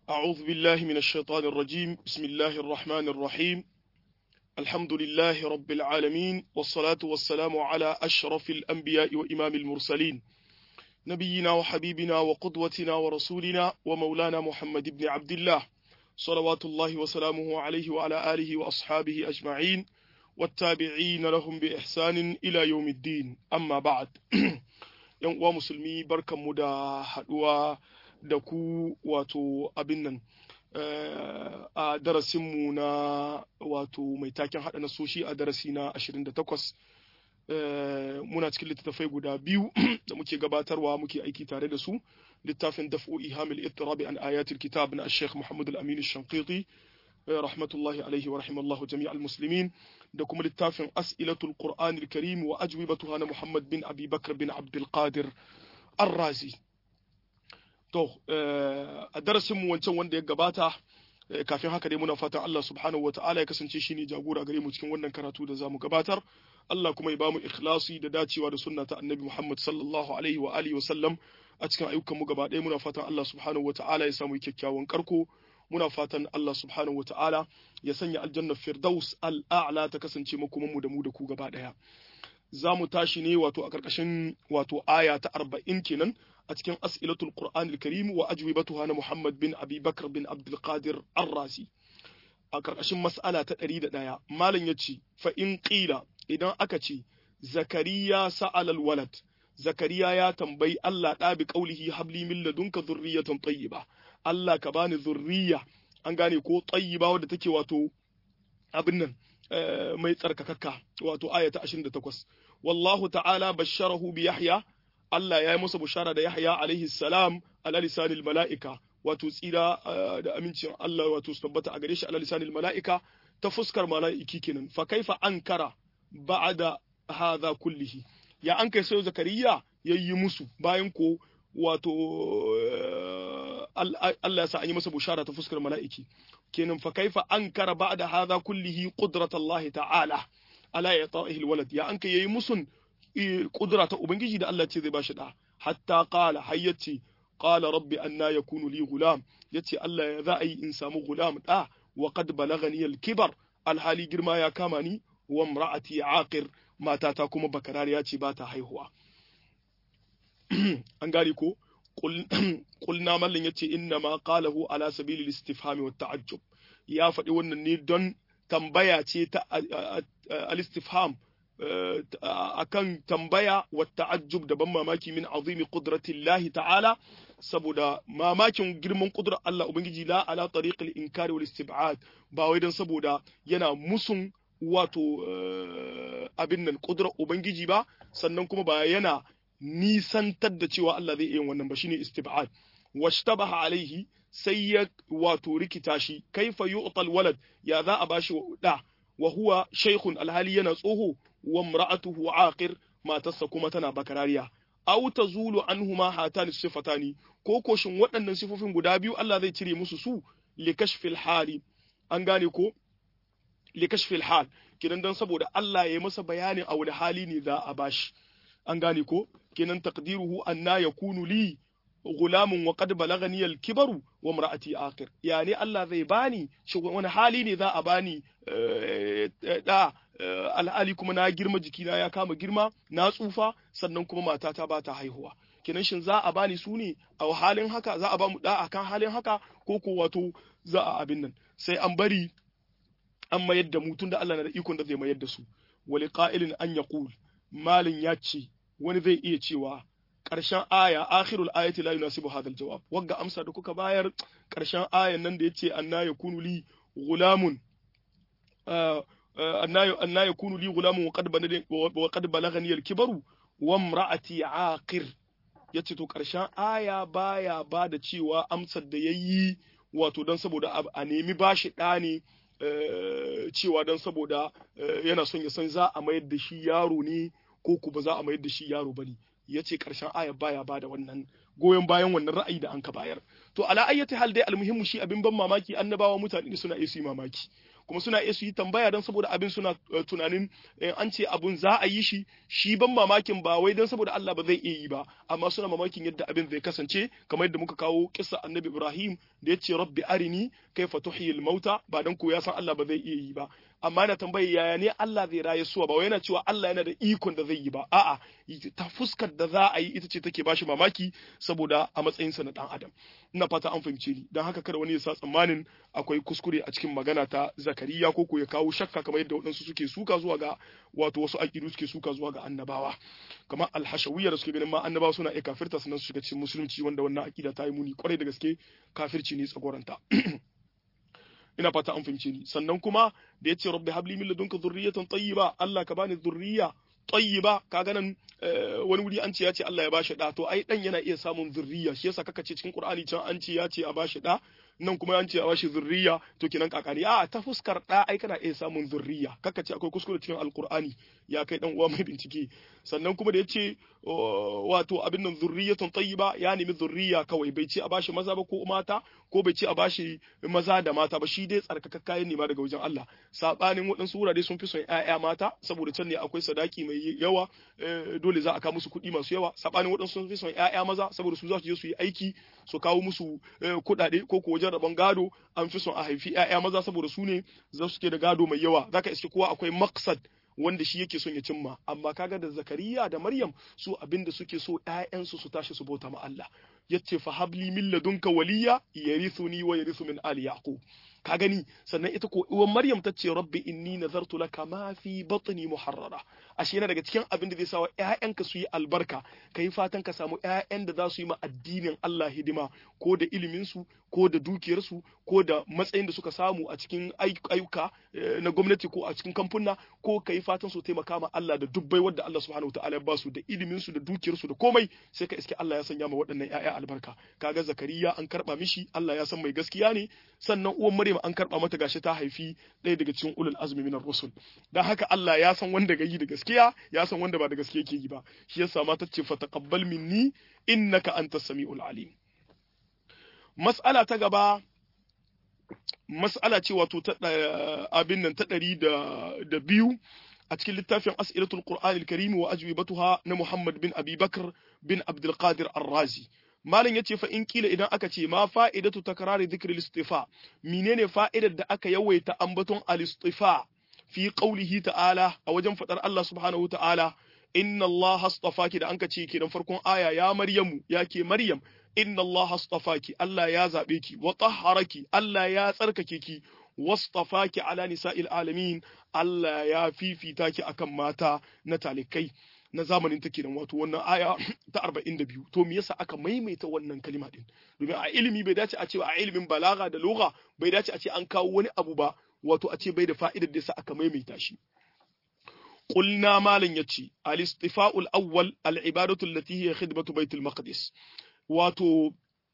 أعوذ بالله من الشيطان الرجيم بسم الله الرحمن الرحيم الحمد لله رب العالمين والصلاة والسلام على أشرف الأنبياء وإمام المرسلين نبينا وحبيبنا وقدوتنا ورسولنا ومولانا محمد بن عبد الله صلوات الله وسلامه عليه وعلى آله وأصحابه أجمعين والتابعين لهم بإحسان إلى يوم الدين أما بعد yan uwa musulmi barkanmu da haɗuwa da ku wato abin nan a darasinmu na wato mai taken haɗa nasoshi a darasi na 28 muna cikin littattafai guda biyu da muke gabatarwa muke aiki tare da su littafin daf'u ihamil ittirabi an ayatul kitab na Sheikh Muhammad al-Amin al-Shanqiti rahmatullahi alaihi wa rahimallahu jami'al muslimin da kuma littafin as'ilatul qur'an al-karim wa ajwibatuha na Muhammad bin Abi Bakr bin Abdul Qadir Ar-Razi to a darasin mu wancan wanda ya gabata kafin haka dai muna fatan Allah subhanahu wa ta'ala ya kasance shine jagora gare mu cikin wannan karatu da zamu gabatar Allah kuma ya bamu ikhlasi da dacewa da sunna ta Annabi Muhammad sallallahu alaihi wa alihi wa sallam a cikin ayyukan mu gaba ɗaya muna fatan Allah subhanahu wa ta'ala ya samu kyakkyawan karko muna fatan Allah subhanahu wata'ala ya sanya aljannar firdaus al'a'la ta kasance makoman mu da mu da ku gaba daya za mu tashi ne wato a karkashin wato aya ta arba'in kenan a cikin as'ilatul qur'an al-karim wa ajwibatuha na muhammad bin abi bakr bin abdul qadir ar-rasi a karkashin mas'ala ta ɗari da ɗaya malam ya ce fa in qila idan aka ce zakariya sa'al al-walad zakariya ya tambayi Allah ɗa bi qaulihi habli min ladunka dhurriyatan tayyiba Allah ka bani zurriya an gane ko tayyiba wadda take wato abin nan mai tsarkakakka wato aya ta 28 wallahu ta'ala basharahu bi yahya Allah ya yi masa bushara da yahya alaihi salam ala lisanil mala'ika wato tsira da amincin Allah wato su tabbata a gare shi ala lisanil mala'ika ta fuskar mala'iki kenan fa kaifa ankara ba'da hadha kullihi ya an kai sai zakariya yayi musu bayan ko wato Allah ya sa an yi masa bushara ta fuskar mala'iki kenan fa kaifa ankara ba'da hadha kullihi qudratullahi ta'ala ala yata'ihi alwalad ya an kai yayi musun kudura ta ubangiji da Allah ce zai bashi da hatta qala hayyati qala rabbi anna yakunu li gulam yace Allah ya za a yi in samu gulam da wa qad balagani alkibar alhali girma ya kama ni wa imra'ati aqir matata kuma bakarariya ce ba ta haihuwa an gane ko kulna mallin yace inna ma qalahu ala sabili istifhami wa ta'ajjub ya faɗi wannan ne don tambaya ce ta al-istifham akan tambaya wa ta'ajjub da ban mamaki min azimi qudratillahi ta'ala saboda mamakin girman kudrar Allah ubangiji la ala tariqil inkari wal istib'ad ba wai dan saboda yana musun wato abin nan kudrar ubangiji ba sannan kuma ba yana nisantar da cewa Allah zai iya wannan ba shine istib'ad washtabaha alaihi sai ya wato rikita shi kaifa yu'tal walad ya za a bashi da wa huwa shaykhun alhali yana tsoho wa imra'atuhu aqir matarsa kuma tana bakarariya aw tazulu anhuma hatani sifatani ko koshin waɗannan sifofin guda biyu Allah zai cire musu su li kashfil hali an gane ko li kashfil hal kidan dan saboda Allah ya yi masa bayanin a wani hali ne za a bashi an gane ko kenan taqdiruhu anna yakunu li gulamun wa qad balagani al-kibaru wa imra'ati akhir yani Allah zai bani shi wani hali ne za a bani da al'ali kuma na girma jikina ya kama girma na tsufa sannan kuma matata ba ta haihuwa kenan shin za a bani su ne a halin haka za a ba mu da akan halin haka ko ko wato za a abin nan sai an bari an mayar da mu tunda Allah na da ikon da zai mayar da su wali qa'ilin an yaqul malin ya ce wani zai iya cewa ƙarshen aya akhirul ayati la yunasibu hadha aljawab wagga amsa da kuka bayar ƙarshen ayan nan da yace anna yakunu li gulamun anna anna yakunu li gulamun wa qad wa qad balagani alkibaru wa imra'ati aqir yace to ƙarshen aya baya ba da cewa amsar da yayi wato dan saboda a nemi bashi ɗa ne cewa dan saboda yana son ya san za a mayar da shi yaro ne ko ku ba za a mayar da shi yaro bane ya ce ƙarshen aya baya ba da wannan goyon bayan wannan ra'ayi da an ka bayar to ala ayyati hal dai almuhimmu shi abin ban mamaki annabawa mutane da suna iya su mamaki kuma suna iya su yi tambaya don saboda abin suna tunanin an ce abun za a yi shi shi ban mamakin ba wai don saboda Allah ba zai iya yi ba amma suna mamakin yadda abin zai kasance kamar yadda muka kawo kissa annabi Ibrahim da ya ce rabbi arini kaifa tuhyil mauta ba dan ko ya san Allah ba zai iya yi ba amma yana tambayi yaya ne Allah zai raye suwa ba wai yana cewa Allah yana da ikon da zai yi ba a'a ta fuskar da za a yi ita ce take bashi mamaki saboda a matsayinsa na dan adam ina fata an fahimce ni dan haka kada wani ya sa tsammanin akwai kuskure a cikin magana ta Zakariya ko ko ya kawo shakka kamar yadda waɗansu suke suka zuwa ga wato wasu aƙidu suke suka zuwa ga annabawa kamar alhashawiyya da suke ganin ma annabawa suna iya kafirta sannan su shiga cikin musulunci wanda wannan aƙida ta yi muni kwarai da gaske kafirci ne tsagoranta ina fata an fahimce ni sannan kuma da yace rabbi habli min ladunka dhurriyatan tayyiba Allah ka bani dhurriya tayyiba kaga nan wani wuri an ce ya ce Allah ya bashi da to ai dan yana iya samun zurriya shi yasa kaka ce cikin Qur'ani can an ce ya ce a bashi da nan kuma an ce a bashi zurriya to kinan kakari a ta fuskar da ai kana iya samun zurriya kaka ce akwai kuskure cikin alkur'ani ya kai dan uwa mai bincike sannan kuma da yace wato abin nan zurriyatun tayyiba ya nemi zurriya kawai bai ce a bashi maza ba ko mata ko bai ce a bashi maza da mata ba shi dai tsarkaka kayan nema daga wajen Allah sabanin waɗansu wurare sun fi son ƴaƴa mata saboda can ne akwai sadaki mai yawa dole za a kawo musu kuɗi masu yawa sabanin waɗansu sun fi son ƴaƴa maza saboda su za su je su yi aiki su kawo musu kuɗaɗe ko ko wajen rabon gado an fi son a haifi ƴaƴa maza saboda su ne za su ke da gado mai yawa zaka iske kowa akwai maksad wanda shi yake son ya cimma amma kaga da zakariya da maryam su abinda suke so ƴaƴansu su tashi su bauta ma Allah yace fa habli min ladunka waliya yarithuni wa yarithu min ali yaqub ka gani sannan ita ko uwan maryam ta ce rabbi inni nazartu laka ma fi batni muharrara ashe yana daga cikin abin da zai sa wa ƴaƴanka su yi albarka kai fatan ka samu ƴaƴan da za su yi ma addinin Allah hidima ko da ilimin su ko da dukiyar su ko da matsayin da suka samu a cikin ayyuka na gwamnati ko a cikin kamfuna ko kai fatan su taimaka ma Allah da dubbai wanda Allah subhanahu wataala ya ba su da ilimin su da dukiyar su da komai sai ka iske Allah ya sanya ma waɗannan ƴaƴa albarka kaga zakariya an karba mishi Allah ya san mai gaskiya ne sannan uwan maryam an karba mata gashi ta haifi ɗaya daga cikin ulul azmi minar rusul dan haka Allah ya san wanda ga yi da gaskiya ya san wanda ba da gaskiya yake yi ba shi yasa ma ta ce fa taqabbal minni innaka antas samiul alim mas'ala ta gaba mas'ala ce wato ta abin nan ta ɗari da biyu a cikin littafin as'ilatul qur'anil karim wa ajwibatuha na Muhammad bin Abi Bakr bin Abdul Qadir Ar-Razi malam yace fa in kila idan aka ce ma fa'idatu takrari dhikri al-istifa menene fa'idar da aka yawaita ambaton al-istifa fi qawlihi ta'ala a wajen fadar Allah subhanahu ta'ala inna Allah astafaki da anka ce kenan farkon aya ya Maryamu ya ke Maryam inna Allah astafaki Allah ya zabe ki wa tahharaki Allah ya tsarkake ki wastafaki ala nisa'il alamin Allah ya fifita ki akan mata na talikai na zamanin ta kenan wato wannan aya ta 42 to me yasa aka maimaita wannan kalima din domin a ilimi bai dace a ce a ilimin balaga da lugha bai dace a ce an kawo wani abu ba wato a ce bai da fa'idar da yasa aka maimaita shi قلنا مالن يتشي الاستفاء الأول العبادة التي هي خدمة بيت المقدس واتو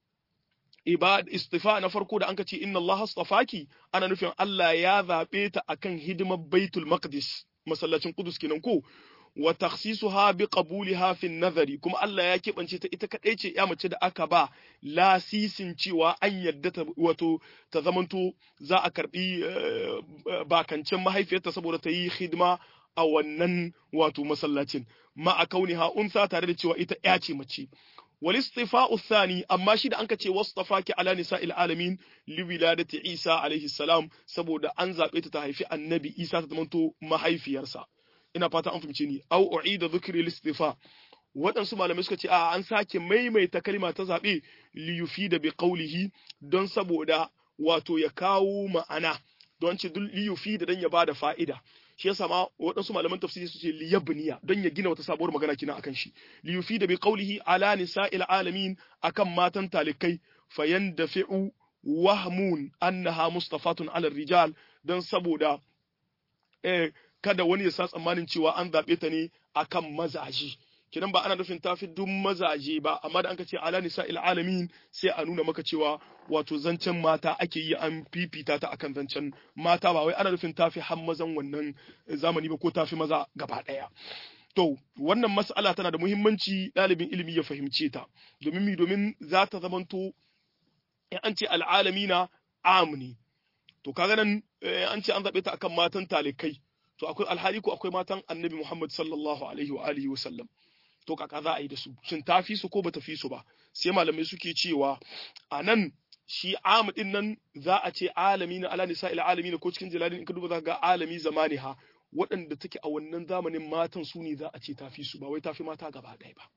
ibad istifa na farko da anka ce inna Allah astafaki ana nufin Allah ya zabe ta akan hidimar Baitul Maqdis masallacin Qudus kenan ko wa takhsisuha bi qabuliha fi nazari kuma Allah ya kebance ta ita kadai ce ya mace da aka ba lasisin cewa an yadda ta wato ta zamanto za a karbi bakancin mahaifiyarta saboda ta yi hidima a wannan wato masallacin ma a kauniha unsa tare da cewa ita ya ce mace والاصطفاء الثاني أما شيء أنك تي واصطفاك على نساء العالمين لولادة عيسى عليه السلام سبودا أنزا بيت تهيفي النبي عيسى تتمنتو ما هيفي يرسى ina fata an fahimce ni au u'ida dhikri listifa waɗansu malamai suka ce a an sake maimaita kalma ta zaɓe li yufida bi qawlihi don saboda wato ya kawo ma'ana don ce li yufida dan ya bada fa'ida shi yasa ma waɗansu malaman tafsiri su ce liyabniya don ya gina wata sabuwar magana kina akan shi li yufida bi qawlihi ala nisa'il alamin akan matan talikai fayandafi'u wahmun annaha mustafatun ala rijal don saboda eh kada wani ya sa tsammanin cewa an zaɓe ta ne akan mazaji kidan ba ana nufin tafi duk mazaje ba amma da anka ce ala nisa'il alamin sai a nuna maka cewa wato zancen mata ake yi an fifita ta akan zancen mata ba wai ana nufin tafi har mazan wannan zamani ba ko tafi maza gaba ɗaya to wannan mas'ala tana da muhimmanci ɗalibin ilimi ya fahimce ta domin mi domin za ta zamanto in an ce al'alamina amni to kaga nan an ce an zabe ta akan matan talikai to akwai alhali ko akwai matan annabi Muhammad sallallahu alaihi wa alihi wa sallam to kaka za a yi da su shin ta fi su ko bata fi su ba sai malamai suke cewa a nan shi amu din nan za a ce alami na ala nisa ila alami ko cikin jalalin in ka duba za ga alami zamani ha waɗanda take a wannan zamanin matan su ne za a ce ta fi su ba wai ta fi mata gaba ɗaya ba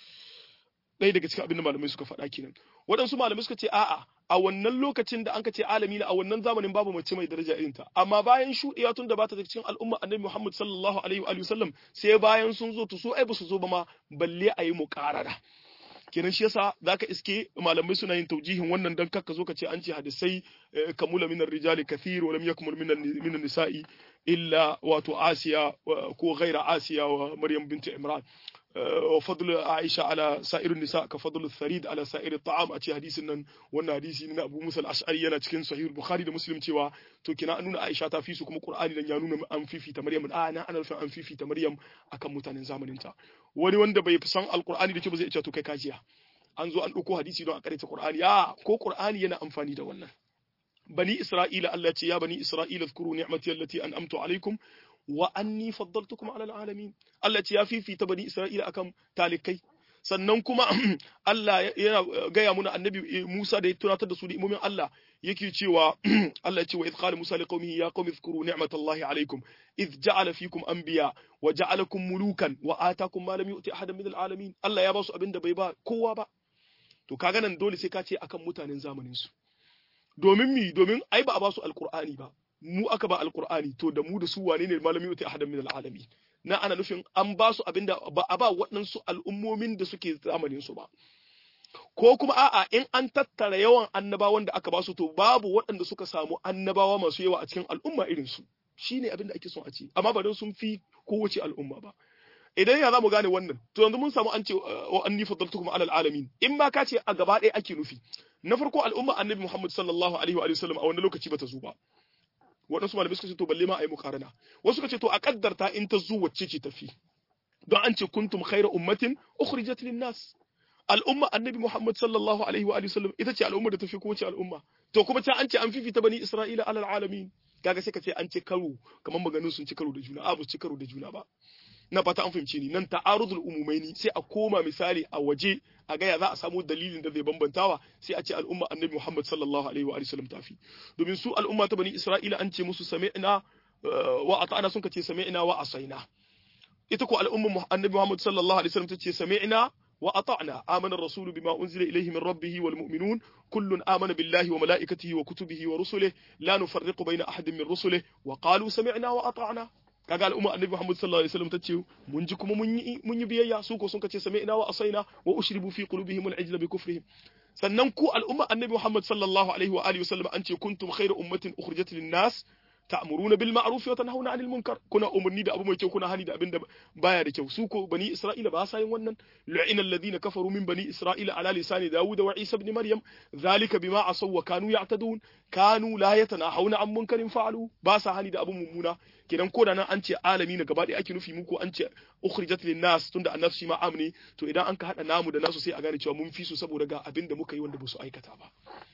ɗaya daga cikin abin da malamai suka faɗa kenan waɗansu malamai suka ce a'a a wannan lokacin da anka ce alami na a wannan zamanin babu mace mai daraja irin ta amma bayan shuɗewa tun da ba ta daga cikin al'umma annabi Muhammad sallallahu alaihi wa sallam sai bayan sun zo to su ai ba su zo ba ma balle a yi muƙarara kenan shi yasa zaka iske malamai suna yin taujihin wannan dan kakka zo ka ce an ce hadisai kamula minar rijali kathir wa lam yakmul minan nisa'i illa wato asiya ko ghaira asiya wa maryam bint imran وفضل عائشة على سائر النساء كفضل الثريد على سائر الطعام أتي حديث نن wannan hadisi na Abu Musa al-Ash'ari yana cikin Sahih Bukhari da Muslim cewa to kina an nuna Aisha ta fi su kuma Qur'ani dan ya nuna an fifita Maryam a na ana nufin an fifita Maryam akan mutanen zamanin ta wani wanda bai san Al-Qur'ani da ke ba zai ce to kai kajiya an zo an dauko hadisi don a karanta Qur'ani a ko Qur'ani yana amfani da wannan bani Isra'ila Allah ce ya bani Isra'ila zkuru ni'mati allati an'amtu alaikum wa anni faddaltukum ala alamin Allah ce ya fifita bani Isra'ila akan talikai sannan kuma Allah yana gaya muna annabi Musa da ya tunatar da su da imomin Allah yake cewa Allah ya ce wa idh qala Musa liqaumihi ya qaumi dhkuru ni'matallahi alaykum idh ja'ala fikum anbiya wa ja'alakum mulukan wa atakum ma lam yu'ti ahadan min alalamin Allah ya ba su abinda bai ba kowa ba to kaga nan dole sai ka ce akan mutanen zamanin su domin mi domin ai ba a ba su alqur'ani ba mu aka ba alqur'ani to da mu da su wane ne malami yu'ti ahadan min alalamin na ana nufin an ba su abinda ba a ba waɗansu al'ummomin da suke zamanin su ba ko kuma a'a in an tattara yawan annabawan da aka ba su to babu waɗanda suka samu annabawa masu yawa a cikin al'umma irin su shine abin da ake son a ce amma ba don sun fi kowace al'umma ba idan ya zamu gane wannan to yanzu mun samu an ce wa anni faddaltukum ala alamin in ma ka ce a gaba ɗaya ake nufi na farko al'umma annabi Muhammad sallallahu alaihi wa sallam a wannan lokaci bata zo ba waɗansu malamai suka ce to balle ma a yi mukarana wasu suka ce to a kaddarta in ta zo wacce ce tafi don an ce kuntum khayra ummatin ukhrijat lin nas al'umma annabi Muhammad sallallahu alaihi wa sallam ita ce al'umma da tafi kowace al'umma to kuma ta an ce an fifita bani Isra'ila alal alamin kaga sai ka ce an ce karo kamar maganin sun ci karo da juna a ba ci karo da juna ba na fata an fahimce ni nan ta'arudul umumaini sai a koma misali a waje a gaya za a samu dalilin da zai bambantawa sai a ce al'umma annabi Muhammad sallallahu alaihi wa sallam tafi domin su al'umma ta bani Isra'ila an ce musu sami'na wa ata'ana sun ce sami'na wa asaina ita ko al'umma annabi Muhammad sallallahu alaihi wa sallam ta ce sami'na وأطعنا آمن الرسول بما أنزل إليه من ربه والمؤمنون كل آمن بالله وملائكته وكتبه ورسله لا نفرق بين أحد من رسله وقالوا سمعنا وأطعنا kaga al'umma annabi Muhammad sallallahu alaihi wasallam tace mun ji kuma mun yi mun yi biyayya su ko sun kace sami'na wa asaina wa ushribu fi qulubihim al-ijla bi kufrihim sannan ku al'umma annabi Muhammad sallallahu alaihi wa alihi wasallam an ce kuntum khayra ummatin ukhrijat lin-nas ta'muruna bil ma'ruf wa tanhauna 'anil munkar kuna umarni da abu mai kyau kuna hani da abin da baya da kyau su ko bani isra'ila ba sa yin wannan lu'ina alladhina kafaru min bani isra'ila ala lisani dawud wa isa ibn maryam dhalika bima asaw wa kanu ya'tadun kanu la yatanahawna 'an munkarin fa'alu ba sa hani da abu mummuna kenan ko da nan an ce alami na gaba ɗaya ake nufi muku an ce ukhrijat lin nas tunda annas shi ma amne to idan an ka hada namu da nasu sai a gane cewa mun fi su saboda ga abin da muka yi wanda ba su aikata ba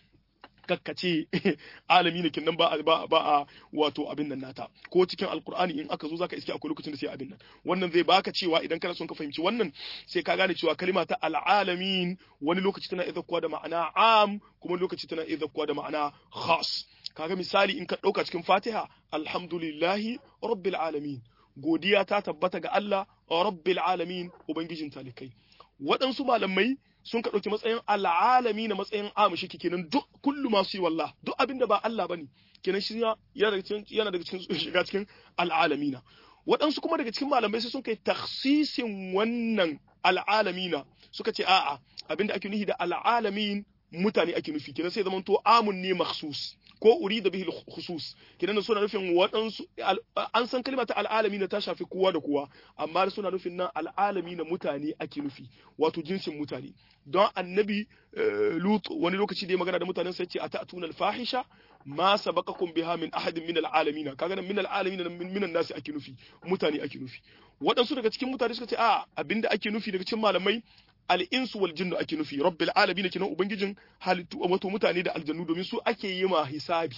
kakkace alami ne kinnan ba ba ba a wato abin nan nata ko cikin alkur'ani in aka zo zaka iske akwai lokacin da sai abin nan wannan zai baka cewa idan kana son ka fahimci wannan sai ka gane cewa kalima ta alalamin wani lokaci tana idza da ma'ana am kuma lokaci tana idza da ma'ana khas kaga misali in ka dauka cikin Fatiha alhamdulillahi rabbil alamin godiya ta tabbata ga Allah rabbil alamin ubangijin talikai waɗansu malamai sun ka ɗauki matsayin al'alami na matsayin amushi kenan duk kullu masu yi wallah duk abin da ba Allah bane kenan shi yana daga cikin shiga cikin al'alamina waɗansu kuma daga cikin malamai sai sun kai taksisin wannan al'alamina suka ce a'a abinda ake nufi da al'alamin mutane ake nufi kenan sai zaman to amun ne makhsus ko uri da bihil khusus kidan suna nufin waɗansu an san kalma ta al'alami na ta shafi kowa da kowa amma suna nufin nan al'alami na mutane ake nufi wato jinsin mutane don annabi lut wani lokaci da ya magana da mutanen sai ce atatuna al-fahisha ma sabaqakum biha min ahadin min al-alamin kaga nan min al-alamin min nasi ake nufi mutane ake nufi waɗansu daga cikin mutane suka ce a abinda ake nufi daga cikin malamai al'insu wal jinnu ake nufi rabbil alamin kenan ubangijin halittu wato mutane da aljannu domin su ake yi ma hisabi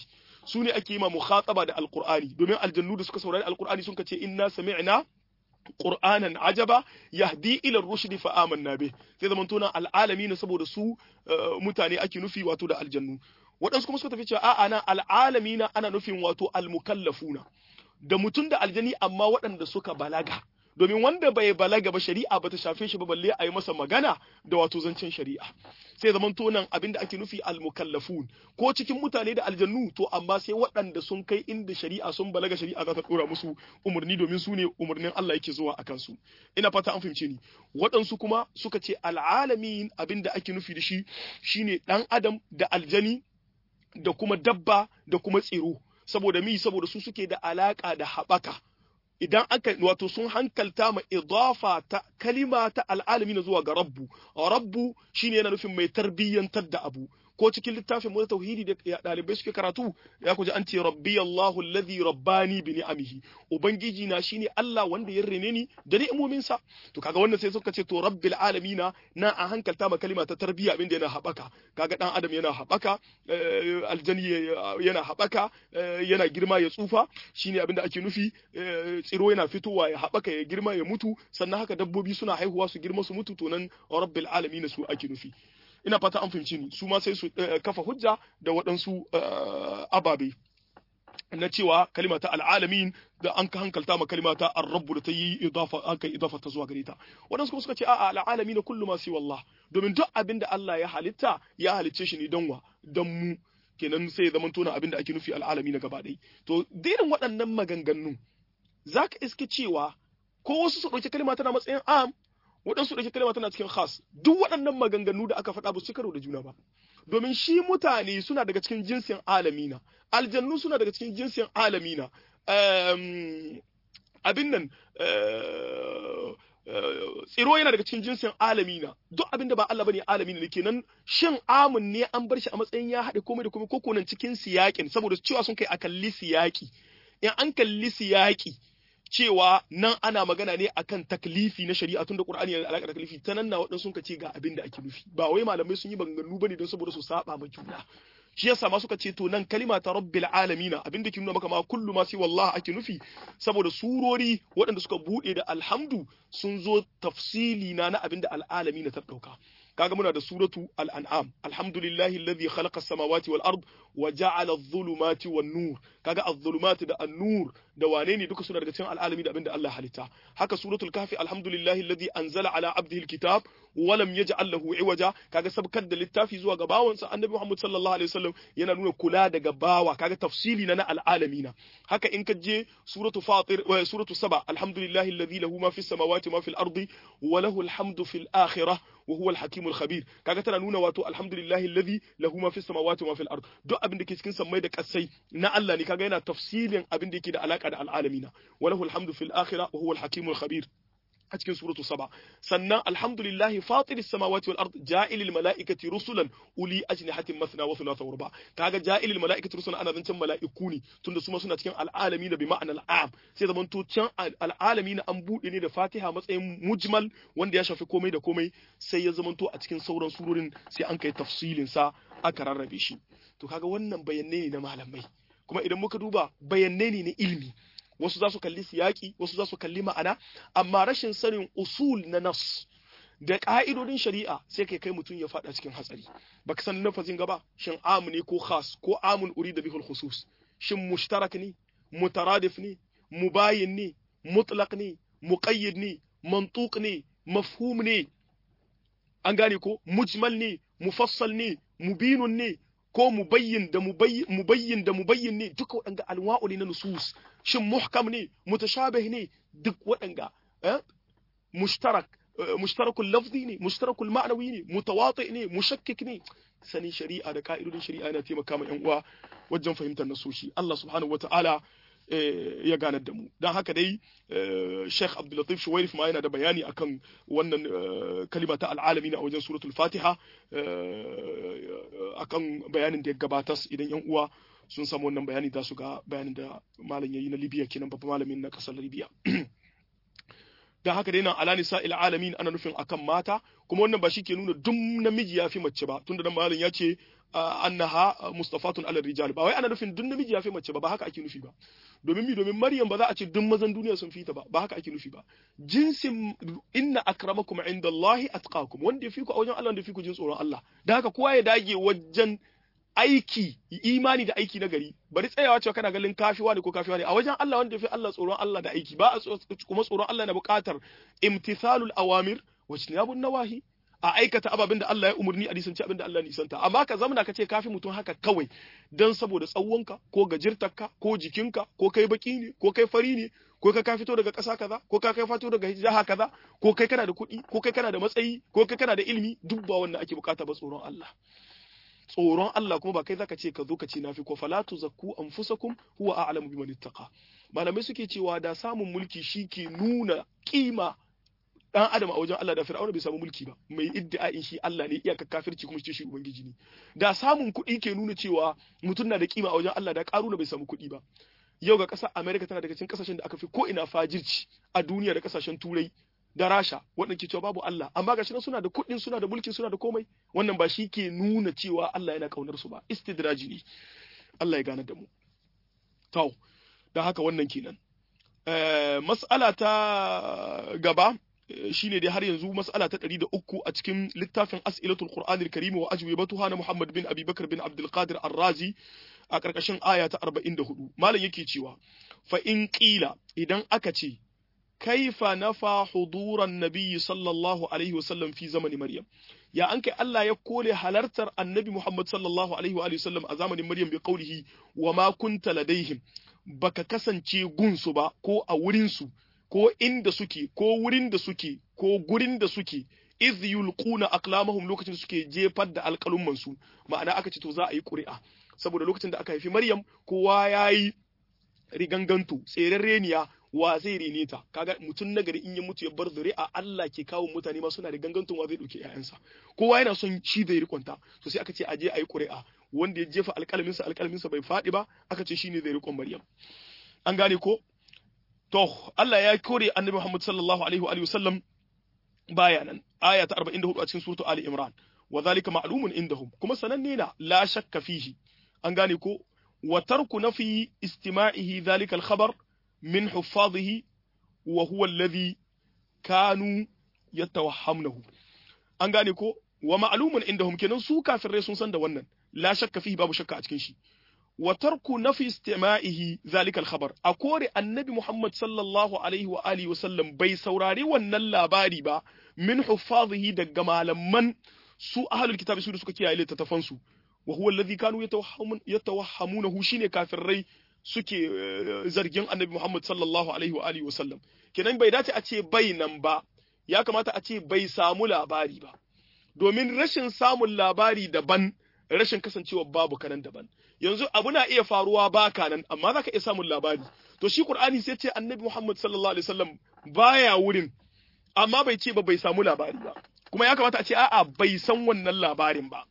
su ne ake yi ma mukhataba da alqur'ani domin aljannu da suka saurari alqur'ani sun ce inna sami'na qur'anan ajaba yahdi ila rushd fa amanna bih sai zaman tona al'alamin saboda su mutane ake nufi wato da aljannu waɗansu kuma suka tafi cewa a'a na al'alamina ana nufin wato almukallafuna da mutum da aljani amma waɗanda suka balaga domin wanda bai balaga ba shari'a ba ta shafe shi ba balle a yi masa magana da wato zancen shari'a sai zaman to nan abin da ake nufi almukallafun ko cikin mutane da aljannu to amma sai waɗanda sun kai inda shari'a sun balaga shari'a za ta ɗora musu umarni domin su ne umarnin Allah yake zuwa a kansu ina fata an fahimce ni waɗansu kuma suka ce al'alamin abin da ake nufi da shi shine ɗan adam da aljani da kuma dabba da kuma tsiro saboda mi saboda su suke da alaka da haɓaka idan aka wato sun hankalta ma idafa ta kalima ta al'alami na zuwa ga rabbu rabbu shine yana nufin mai tarbiyyantar da abu ko cikin littafin mu tauhidi da dalibai suke karatu ya kuji an ce rabbi Allahu alladhi rabbani bi ni'amihi ubangiji na shine Allah wanda ya rene ni da ni'imomin sa to kaga wannan sai suka ce to rabbil alamina na a hankalta ma kalima ta tarbiyya abinda yana habaka kaga dan adam yana habaka aljani yana habaka yana girma ya tsufa shine abinda ake nufi tsiro yana fitowa ya habaka ya girma ya mutu sannan haka dabbobi suna haihuwa su girma su mutu to nan rabbil alamina su ake nufi ina fata an fahimci ni su ma sai su kafa hujja da waɗansu ababe na cewa kalima ta al'alamin da an ka hankalta ma kalima ta ar-rabbu da ta yi idafa an kai idafa ta zuwa gare ta waɗansu kuma suka ce a'a al'alamin kullu ma si wallah domin duk abin da Allah ya halitta ya halicce shi ne don wa don mu kenan sai ya zama tona abin da ake nufi al'alamin gaba ɗaya to dirin waɗannan maganganun zaka iske cewa ko wasu su ɗauki kalima tana matsayin am waɗansu ɗauki kalma tana cikin khas duk waɗannan maganganu da aka faɗa ba su karo da juna ba domin shi mutane suna daga cikin jinsin alamina aljannu suna daga cikin jinsin alamina abin nan tsiro yana daga cikin jinsin alamina duk abin da ba Allah bane alamina ne kenan shin amun ne an bar shi a matsayin ya haɗe komai da komai ko nan cikin siyakin saboda cewa sun kai a kalli siyaki in an kalli siyaki cewa nan ana magana ne akan taklifi na shari'a tunda Qur'ani yana da alaƙa da taklifi ta nan na waɗansu sun ce ga abin da ake nufi ba wai malamai sun yi banganu bane don saboda su saba ma juna shi yasa ma suka ce to nan kalima ta rabbil alamin abin da ke nuna maka ma kullu ma sai wallahi ake nufi saboda surori waɗanda suka bude da alhamdu sun zo tafsili na na abin da al'alamin ta dauka kaga muna da suratu al-an'am alhamdulillahi alladhi khalaqa as-samawati wal ard wa ja'ala adh-dhulumati wan nur kaga adh-dhulumati da an-nur da wane ne duka suna daga cikin al'alami da abinda Allah halitta haka suratul kafi alhamdulillahi alladhi anzala ala abdihi al-kitab wa lam yaj'al lahu iwaja kaga sabkar da littafi zuwa ga bawansa annabi Muhammad sallallahu alaihi wasallam yana nuna kula daga bawa kaga tafsili na na al'alamina haka in ka je suratu fatir wa suratu saba alhamdulillahi alladhi lahu ma fis samawati ma fil ardi wa lahu alhamdu fil akhirah wa huwa al-hakimul khabir kaga tana nuna wato alhamdulillahi alladhi lahu ma fis samawati ma fil ard duk abin da ke cikin sammai da kasai na Allah ne kaga yana tafsilin abin da yake da alaka da al'alamina wa lahu alhamdu fil akhirah wa huwa al-hakimul khabir a cikin suratu saba sannan alhamdulillahi fatiris samawati wal ard ja'ilil mala'ikati rusulan uli ajnihatin mathna wa thulatha wa ruba kaga ja'ilil mala'ikati rusulan ana zancen mala'iku ne tunda su ma suna cikin al'alami da bi ma'ana al'am sai zaman to can al'alami na an bude ne da Fatiha matsayin mujmal wanda ya shafi komai da komai sai ya zaman to a cikin sauran surorin sai an kai tafsilin sa aka rarrabe shi to kaga wannan bayanai ne na malamai kuma idan muka duba bayanai ne na ilimi wasu za su kalli siyaki wasu za su kalli ma'ana amma rashin sanin usul na nas da ka'idodin shari'a sai kai kai mutum ya fada cikin hatsari baka san nafazin gaba shin amu ne ko khas ko amun uri da bihul khusus shin mushtarak ne mutaradif ne mubayin ne mutlaq ne muqayyid ne mantuq ne mafhum ne an gane ko mujmal ne mufassal ne mubinun ne ko mubayyin da mubayyin da mubayyin ne duka waɗanga alwa'u ne na nusus shin muhkam ne mutashabih ne duk waɗanga mushtarak mushtarakul lafzi ne mushtarakul ma'nawi ne mutawati ne mushakkik ne sanin shari'a da ka'idodin shari'a yana taimaka ma yan uwa wajen fahimtar nasoshi Allah subhanahu wata'ala ya ganar da mu don haka dai Sheikh Abdul Latif Shuwairif ma yana da bayani akan wannan kalima ta al'alami a wajen suratul Fatiha akan bayanin da ya gabatas idan yan uwa sun samu wannan bayani za su ga bayanin da malam yayi na Libya kenan babban malamin na kasar Libya dan haka dai nan ala nisa'il alamin ana nufin akan mata kuma wannan ba shi ke nuna duk namiji ya fi mace ba tunda dan malam ya ce annaha mustafatun ala rijal ba wai ana nufin duk namiji ya fi mace ba ba haka ake nufi ba domin mi domin maryam ba za a ce duk mazan duniya sun fita ba ba haka ake nufi ba jinsin inna akramakum indallahi atqakum wanda ya fi ku a wajen Allah wanda ya fi ku jin tsoron Allah da haka kowa ya dage wajen aiki imani da aiki na gari bari tsayawa cewa kana ganin kafiwa ne ko kafiwa ne a wajen Allah wanda ya fi Allah tsoron Allah da aiki ba a kuma tsoron Allah na buƙatar imtithalul awamir wa jinabun nawahi a aikata ababen da Allah ya umarni a nisanci abin da Allah nisanta amma ka zamana ka ce kafi mutum haka kawai dan saboda tsawonka ko gajirtarka ko jikinka ko kai baki ne ko kai fari ne ko kai ka fito daga ƙasa kaza ko ka kai fito daga jiha kaza ko kai kana da kuɗi ko kai kana da matsayi ko kai kana da ilimi duk ba wannan ake bukata ba tsoron Allah tsoron Allah kuma ba kai zaka ce ka zo ka ce nafi ko falatu zakku anfusakum huwa a'lamu biman ittaqa malamai suke cewa da samun mulki shike nuna kima dan adam a wajen Allah da Fir'auna bai samu mulki ba mai iddia'in shi Allah ne iyaka kafirci kuma shi ubangiji ne da samun kuɗi ke nuna cewa mutum na da kima a wajen Allah da Karuna bai samu kuɗi ba yau ga ƙasar America tana daga cikin ƙasashen da aka fi ko ina fajirci a duniya da ƙasashen Turai da Rasha waɗanda ke cewa babu Allah amma gashi nan suna da kuɗin suna da mulkin suna da komai wannan ba shi ke nuna cewa Allah yana kaunar su ba istidraji ne Allah ya gane da mu to dan haka wannan kenan eh mas'ala ta gaba shine dai har yanzu mas'ala ta 103 a cikin littafin As'ilatul Qur'anil Karim wa ajwibatuha na Muhammad bin Abi Bakar bin Abdul Qadir Ar-Razi a karkashin aya ta 44 malam yake cewa fa in qila idan aka ce kaifa nafa huduran nabiyyi sallallahu alaihi wasallam fi zamani Maryam ya an kai Allah ya kore halartar annabi Muhammad sallallahu alaihi wa sallam a zamanin Maryam bi qaulihi wa ma kunta ladaihim baka kasance gunsu ba ko a wurin su ko inda suke ko wurin da suke ko gurin da suke iz yulquna aqlamahum lokacin da suke jefar da alƙalumman su ma'ana aka ce to za a yi ƙuri'a saboda lokacin da aka haifi Maryam kowa yayi riganganto tseren reniya wa zai rene ta kaga mutum nagari in ya mutu ya bar zuri'a Allah ke kawo mutane ma suna riganganton wa zai dauke ƴaƴansa kowa yana son shi da rikonta to sai aka ce aje ayi ƙuri'a wanda ya jefa alƙalamin sa alƙalamin sa bai faɗi ba aka ce shine zai rikon Maryam an gane ko To, Allah ya kore annabi Muhammad sallallahu Alaihi wa sallam baya nan, aya ta 44 a cikin suratu Ali Imran, wa zalika ma'lumun indahum, kuma sananne na la shakka fihi, an gane ko, wa tarku nafi istima'ihi zalika al-khabar min huffadhihi wa huwa alladhi kanu yatawahhamnahu. An gane ko, wa ma'lumun indahum kenan su kafirai sun san da wannan, la shakka fihi babu shakka a cikin shi. wa tarku nafi istima'ihi zalika al-khabar a kore annabi Muhammad sallallahu alaihi wa alihi wasallam bai saurari wannan labari ba min huffazihi daga malaman su ahlul kitabi su da suka kiyaye littattafan su wa huwa alladhi kanu yatawahhamunahu shine kafirai suke zargin annabi Muhammad sallallahu alaihi wa alihi wasallam kenan bai dace a ce bai nan ba ya kamata a ce bai samu labari ba domin rashin samun labari daban rashin kasancewa babu kanan daban yanzu abu na iya faruwa ba kanan amma zaka iya samun labari to shi qur'ani sai ce annabi muhammad sallallahu alaihi wasallam baya wurin amma bai ce ba bai samu labari ba kuma ya kamata a ce a'a bai san wannan labarin ba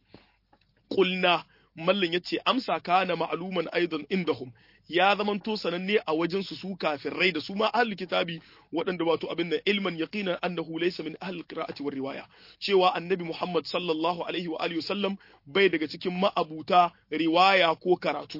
qulna mallan yace amsa kana ma'luman aidan indahum ya zamanto sananne a wajen su su kafirai da su ma ahli kitabi waɗanda wato abin da ilman yaqinan annahu laysa min ahli qira'ati war riwaya cewa annabi Muhammad sallallahu alaihi wa alihi wasallam bai daga cikin ma'abuta riwaya ko karatu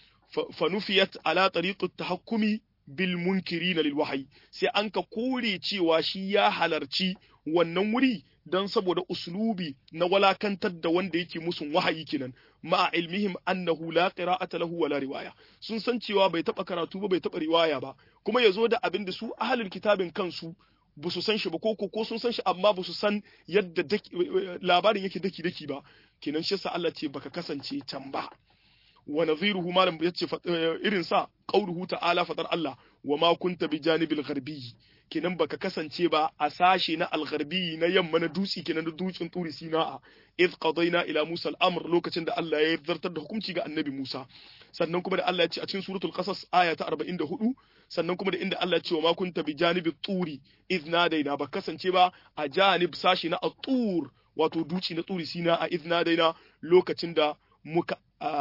fa nufiyat ala tariqat tahakkumi bil munkirin lil wahyi sai an ka kore cewa shi ya halarci wannan wuri don saboda uslubi na walakantar da wanda yake musun wahayi kenan ma'a ilmihim annahu la qira'ata lahu wala riwaya sun san cewa bai taba karatu ba bai taba riwaya ba kuma yazo da abin da su ahlul kitabin kansu ba su san shi ba ko ko sun san shi amma ba su san yadda labarin yake daki daki ba kenan shi yasa Allah ce baka kasance can ba wa nadhiruhu malam yace irin sa qauluhu ta'ala fadar Allah wa ma kunta bi janibil gharbi kenan baka kasance ba a sashe na algharbi na yamma na dutse kenan da dutsen turi sina'a id qadayna ila musa al-amr lokacin da Allah ya zartar da hukunci ga annabi Musa sannan kuma da Allah ya ce a cikin suratul qasas aya ta 44 sannan kuma da inda Allah ya ce wa ma kunta bi janibi turi id nadaina ba kasance ba a janib sashe na at-tur wato duci na turi sina'a id nadaina lokacin da muka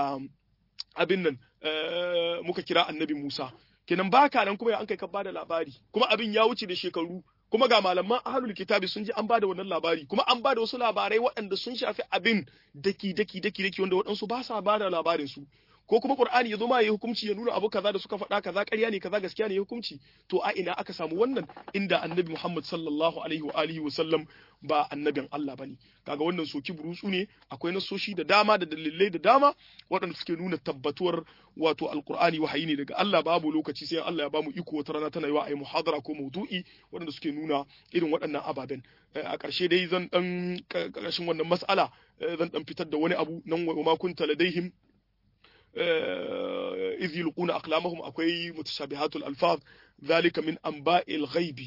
abin nan muka kira annabi Musa kenan baka nan kuma an kai ka bada labari kuma abin ya wuce da shekaru kuma ga malaman ahlul kitabi sun ji an bada wannan labari kuma an bada wasu labarai waɗanda sun shafi abin daki daki daki daki wanda waɗansu ba sa bada labarin su ko kuma Qur'ani ya zo ma ya hukunci ya nuna abu kaza da suka faɗa kaza ƙarya ne kaza gaskiya ne ya hukunci to a ina aka samu wannan inda Annabi Muhammad sallallahu alaihi wa alihi wa sallam ba annabin Allah bane kaga wannan soki burutsu ne akwai nasoshi da dama da dalilai da dama waɗanda suke nuna tabbatuwar wato alqur'ani wahayi ne daga Allah babu lokaci sai Allah ya bamu iko wata rana tana yiwa a yi muhadara ko maudu'i waɗanda suke nuna irin waɗannan ababen a ƙarshe dai zan dan ƙarshen wannan mas'ala zan dan fitar da wani abu nan wa ma kunta ladaihim إذ يلقون أقلامهم أكوي متشابهات الألفاظ ذلك من أنباء الغيب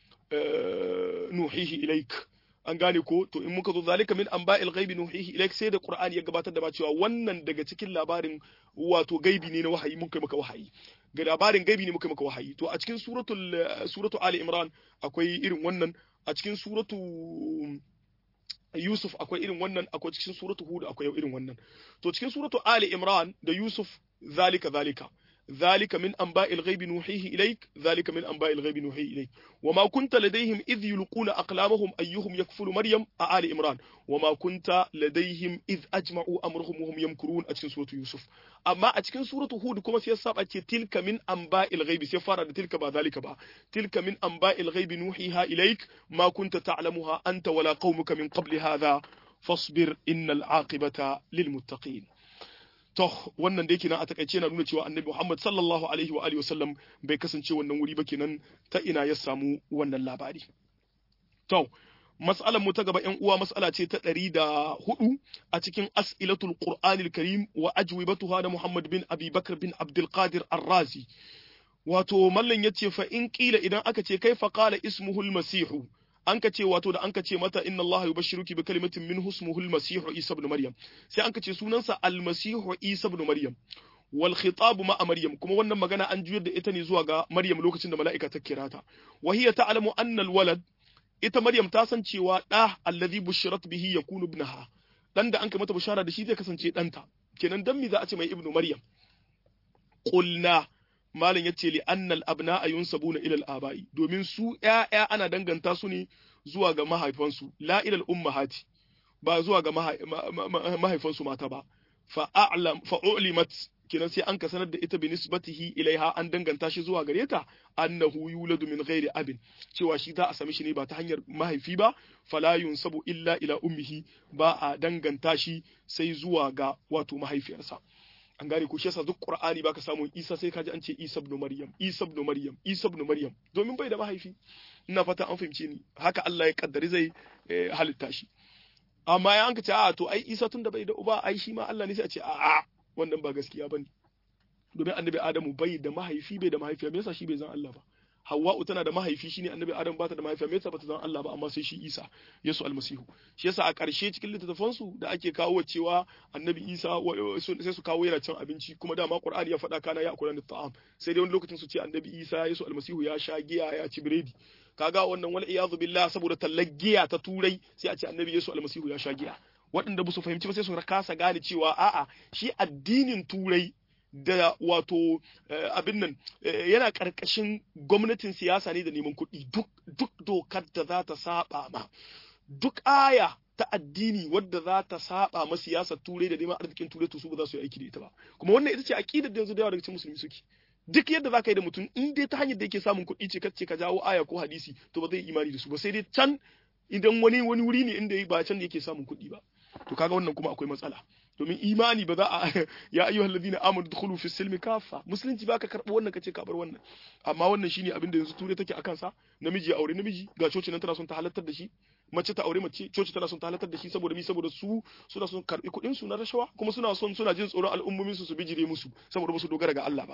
نوحيه إليك an gane ko to in muka zo zalika min anba'il ghaibi nuhihi ilaik sai da qur'ani ya gabatar da ba cewa wannan daga cikin labarin wato gaibi ne na wahayi mun kai maka wahayi ga labarin gaibi ne muka maka wahayi to a cikin suratul suratu ali imran akwai irin wannan a cikin suratu Yusuf akwai irin wannan akwai cikin suratu Hud akwai irin wannan to cikin suratu Ali Imran da Yusuf zalika zalika ذلك من أنباء الغيب نوحيه إليك ذلك من أنباء الغيب نوحيه إليك وما كنت لديهم إذ يلقون أقلامهم أيهم يكفل مريم آل إمران وما كنت لديهم إذ أجمعوا أمرهم وهم يمكرون أتكن سورة يوسف أما أتكن سورة هود كما سيصاب تلك من أنباء الغيب سيفار تلك با ذلك با تلك من أنباء الغيب نوحيها إليك ما كنت تعلمها أنت ولا قومك من قبل هذا فاصبر إن العاقبة للمتقين To wannan da yake nan a takaice na nuna cewa Annabi Muhammad sallallahu alaihi wa alihi wasallam bai kasance wannan wuri ba kenan ta ina ya samu wannan labari. To mas'alar mu ta gaba ƴan uwa mas'ala ce ta ɗari da hudu a cikin as'ilatul Qur'anil Karim wa ajwibatuha da Muhammad bin Abi Bakr bin Abdul Qadir Ar-Razi. Wato mallan yace fa in kila idan aka ce kai fa qala ismuhul masihu an ka ce wato da an ka ce mata inna Allah yubashshiruki bi kalimatin min husmuhul masihu Isa ibn Maryam sai an ka ce sunansa al-masihu Isa ibn Maryam wal khitab ma Maryam kuma wannan magana an juyar da ita ne zuwa ga Maryam lokacin da mala'ika ta kira ta wa hiya ta'lamu anna al-walad ita Maryam ta san cewa da allazi bushirat bihi yakunu ibnaha dan da an kai mata bishara da shi zai kasance danta kenan dan me za a ce mai ibnu Maryam qulna malam yace li annal abna'a yunsabuna ila al-aba'i domin su ƴaƴa ana danganta su ne zuwa ga mahaifansu la ila al-ummahati ba zuwa ga mahaifansu mata ba fa a'lam fa ulimat kinan sai an ka sanar da ita bi nisbatihi ilaiha an danganta shi zuwa gare ta annahu yuladu min ghairi abin cewa shi za a sami shi ne ba ta hanyar mahaifi ba fala yunsabu illa ila ummihi ba a danganta shi sai zuwa ga wato mahaifiyarsa an gane ko shi yasa duk qur'ani baka samu isa sai kaji an ce isa ibn maryam isa ibn maryam isa ibn maryam domin bai da mahaifi ina fata an fahimce ni haka Allah ya kaddari zai halitta shi amma ya an ka ce a to ai isa tun da bai da uba ai shi ma Allah ne sai a ce a a wannan ba gaskiya bane domin annabi adamu bai da mahaifi bai da mahaifiya me yasa shi bai zan Allah ba Hawwa'u tana da mahaifi shine Annabi Adam bata da mahaifiya me yasa bata zan Allah ba amma sai shi Isa Yesu almasihu shi yasa a ƙarshe cikin littattafan su da ake kawo cewa Annabi Isa sai su kawo yana cin abinci kuma dama Qur'ani ya faɗa kana ya akula da ta'am sai dai wani lokacin su ce Annabi Isa Yesu almasihu ya sha giya ya ci biredi kaga wannan wal iyadu billah saboda talaggiya ta turai sai a ce Annabi Yesu almasihu ya sha giya waɗanda ba su fahimci ba sai su kasa gane cewa a'a shi addinin turai da wato abin nan yana ƙarƙashin gwamnatin siyasa ne da neman kuɗi duk dokar da za ta saba ma duk aya ta addini wadda za ta saba ma siyasar turai da neman arzikin turai to su ba za su yi aiki da ita ba kuma wannan ita ce aqidar da yanzu da yawa daga cikin musulmi suke duk yadda za ka yi da mutum in dai ta hanyar da yake samun kuɗi ce kace ka jawo aya ko hadisi to ba zai imani da su ba sai dai can idan wani wani wuri ne inda ba can da yake samun kuɗi ba to kaga wannan kuma akwai matsala domin imani ba za a ya ayyuhal ladina amanu dukhulu fi silmi kafa musulunci baka karɓo wannan kace ka bar wannan amma wannan shine abin da yanzu ture take akan sa namiji ya aure namiji ga coci nan tana son ta halartar da shi mace ta aure mace coci tana son ta halartar da shi saboda mi saboda su suna son karbi kuɗin su na rashawa kuma suna son suna jin tsoron al'ummomin su su bijire musu saboda ba su dogara ga Allah ba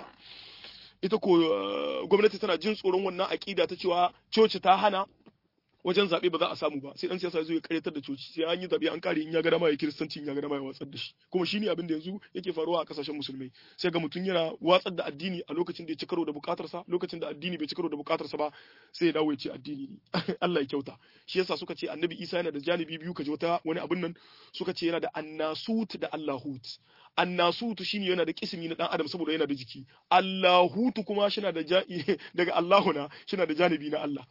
ita ko gwamnati tana jin tsoron wannan aƙida ta cewa coci ta hana wajen zaɓe ba za a samu ba sai dan siyasa zo ya karyatar da coci sai an yi zaɓe an kare in ya ga dama ya kiristanci in ya ga dama ya watsar da shi kuma shine abin da yanzu yake faruwa a kasashen musulmai sai ga mutum yana watsar da addini a lokacin da ya ci karo da bukatarsa lokacin da addini bai ci karo da bukatarsa ba sai ya dawo ya ce addini ne Allah ya kyauta shi yasa suka ce annabi Isa yana da janibi biyu kaje wata wani abin nan suka ce yana da annasut da allahut annasutu shine yana da kismi na dan adam saboda yana da jiki allahutu kuma shi da daga Allahuna shi da janibi na Allah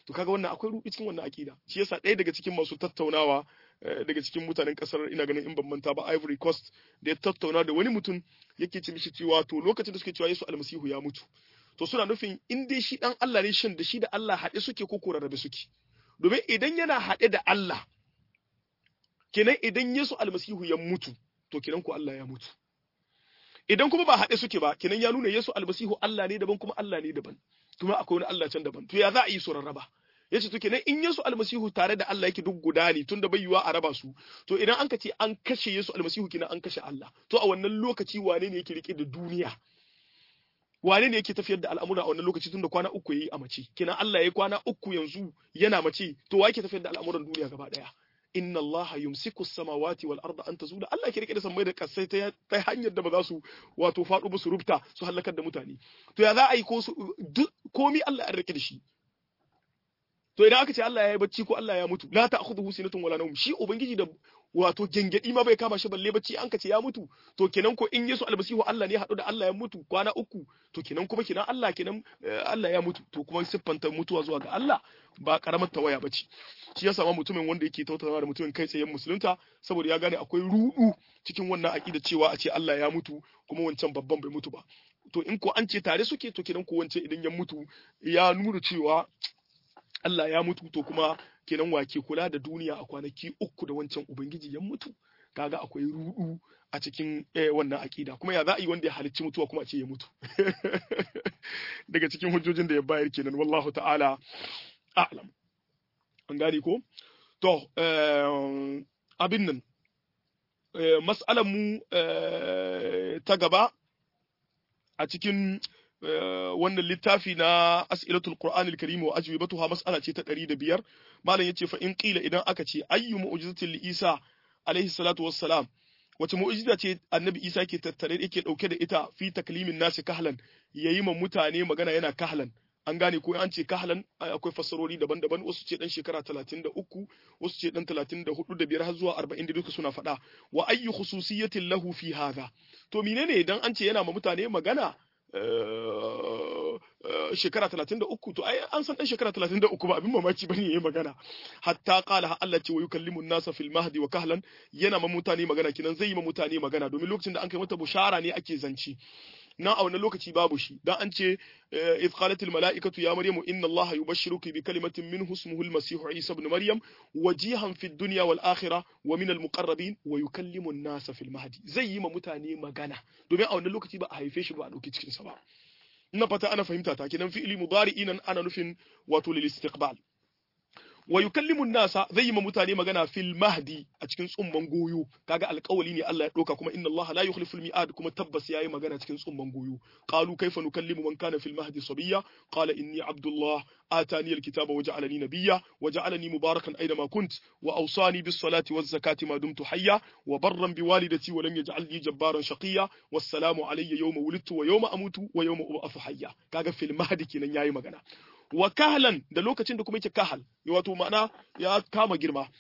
to kaga wannan akwai ruɗi cikin wannan akida shi yasa ɗaya daga cikin masu tattaunawa daga cikin mutanen kasar ina ganin in ban manta ba Ivory Coast da ya tattauna da wani mutum yake ce mishi cewa to lokacin da suke cewa Yesu almasihu ya mutu to suna nufin in dai shi dan Allah ne shin da shi da Allah haɗe suke ko ko rarrabe suke domin idan yana haɗe da Allah kenan idan Yesu almasihu ya mutu to kenan ko Allah ya mutu idan kuma ba haɗe suke ba kenan ya nuna Yesu almasihu Allah ne daban kuma Allah ne daban kuma akwai wani Allah can daban to ya za a yi su rarraba yace to kenan in Yesu almasihu tare da Allah yake duk guda ne tunda bai yiwa a raba su to idan an ka ce an kashe Yesu almasihu kenan an kashe Allah to a wannan lokaci wane ne yake rike da duniya wane ne yake tafiyar da al'amura a wannan lokaci tunda kwana uku yayi a mace kenan Allah yayi kwana uku yanzu yana mace to wa yake tafiyar da al'amuran duniya gaba daya inna Allah yumsiku samawati wal arda an tazula Allah ke rike da sammai da kasai ta ta hanyar da ba za su wato faɗo ba su rubta su halakar da mutane to ya za a yi ko su komi Allah ya rike da shi to idan aka ce Allah ya yi bacci ko Allah ya mutu la ta'khudhuhu sinatun wala nawm shi ubangiji da wato gengedi ma bai kama shi balle bacci an ka ce ya mutu to kenan ko in Yesu almasihu Allah ne haɗu da Allah ya mutu kwana uku to kenan kuma kenan Allah kenan Allah ya mutu to kuma siffanta mutuwa zuwa ga Allah ba karamar tawaya bace shi ya sama mutumin wanda yake tautauna da mutumin kai tsayen musulunta saboda ya gane akwai rudu cikin wannan aqida cewa a ce Allah ya mutu kuma wancan babban bai mutu ba to in ko an ce tare suke to kenan ko wancan idan ya mutu ya nuna cewa Allah ya mutu to kuma kenan wake kula da duniya a kwanaki uku da wancan ubangiji ya mutu kaga akwai rudu a cikin wannan akida kuma ya za a yi wanda ya halicci mutuwa kuma a ce ya mutu daga cikin hujjojin da ya bayar kenan wallahu ta'ala a'lam an gane ko to abin nan mas'alar mu ta gaba a cikin wannan littafi na as'ilatul qur'anil karim wa ajwibatuha mas'ala ce ta 105 malam yace fa in qila idan aka ce ayyu mu'jizatil li isa alaihi salatu wassalam wace mu'jiza ce annabi isa ke tattare yake dauke da ita fi taklimin nasi kahlan yayi ma mutane magana yana kahlan an gane ko an ce kahlan akwai fassarori daban-daban wasu ce dan shekara 33 wasu ce dan 34 da biyar har zuwa 40 da duka suna faɗa wa ayyu khususiyatin lahu fi hadha to menene idan an ce yana ma mutane magana shekara talatin da uku to ai an san dan shekara talatin da uku ba abin mamaki bane yayi magana hatta qala Allah ce wa yukallimu nasa fil mahdi wa kahlan yana ma mutane magana kinan zai yi ma mutane magana domin lokacin da an kai mata bushara ne ake zanci na a wannan lokaci babu shi dan an ce idh qalat al malaikatu ya maryamu inna allaha yubashshiruki bi kalimatin minhu ismuhu al masih isa ibn maryam wajihan fid dunya wal akhirah wa min al muqarrabin wa yukallimu an nasa fil mahdi zai yi ma mutane magana domin a wannan lokaci ba a haife shi ba a dauki cikin sa ba ina fata ana fahimta ta kenan fi'li mudari'in ana nufin wato lil istiqbal wa yukallimu nasa zai yi ma mutane magana fil mahdi a cikin tsumman goyo kaga alƙawali ne Allah ya doka kuma inna Allah la yukhlifu al mi'ad kuma tabbas yayi magana cikin tsumman goyo qalu kayfa nukallimu man kana fil mahdi sabiyya qala inni abdullah atani al kitaba wa ja'alani nabiyya wa ja'alani mubarakan aina ma kunt wa awsani bis salati waz zakati ma dumtu hayya wa barran bi walidati wa lam yaj'alni jabbaran shaqiyya wassalamu alayya yawma wulidtu wa yawma amutu wa yawma ub'athu hayya kaga fil mahdi kenan yayi magana wa kahlan da lokacin da kuma yake kahal wato ma'ana ya kama girma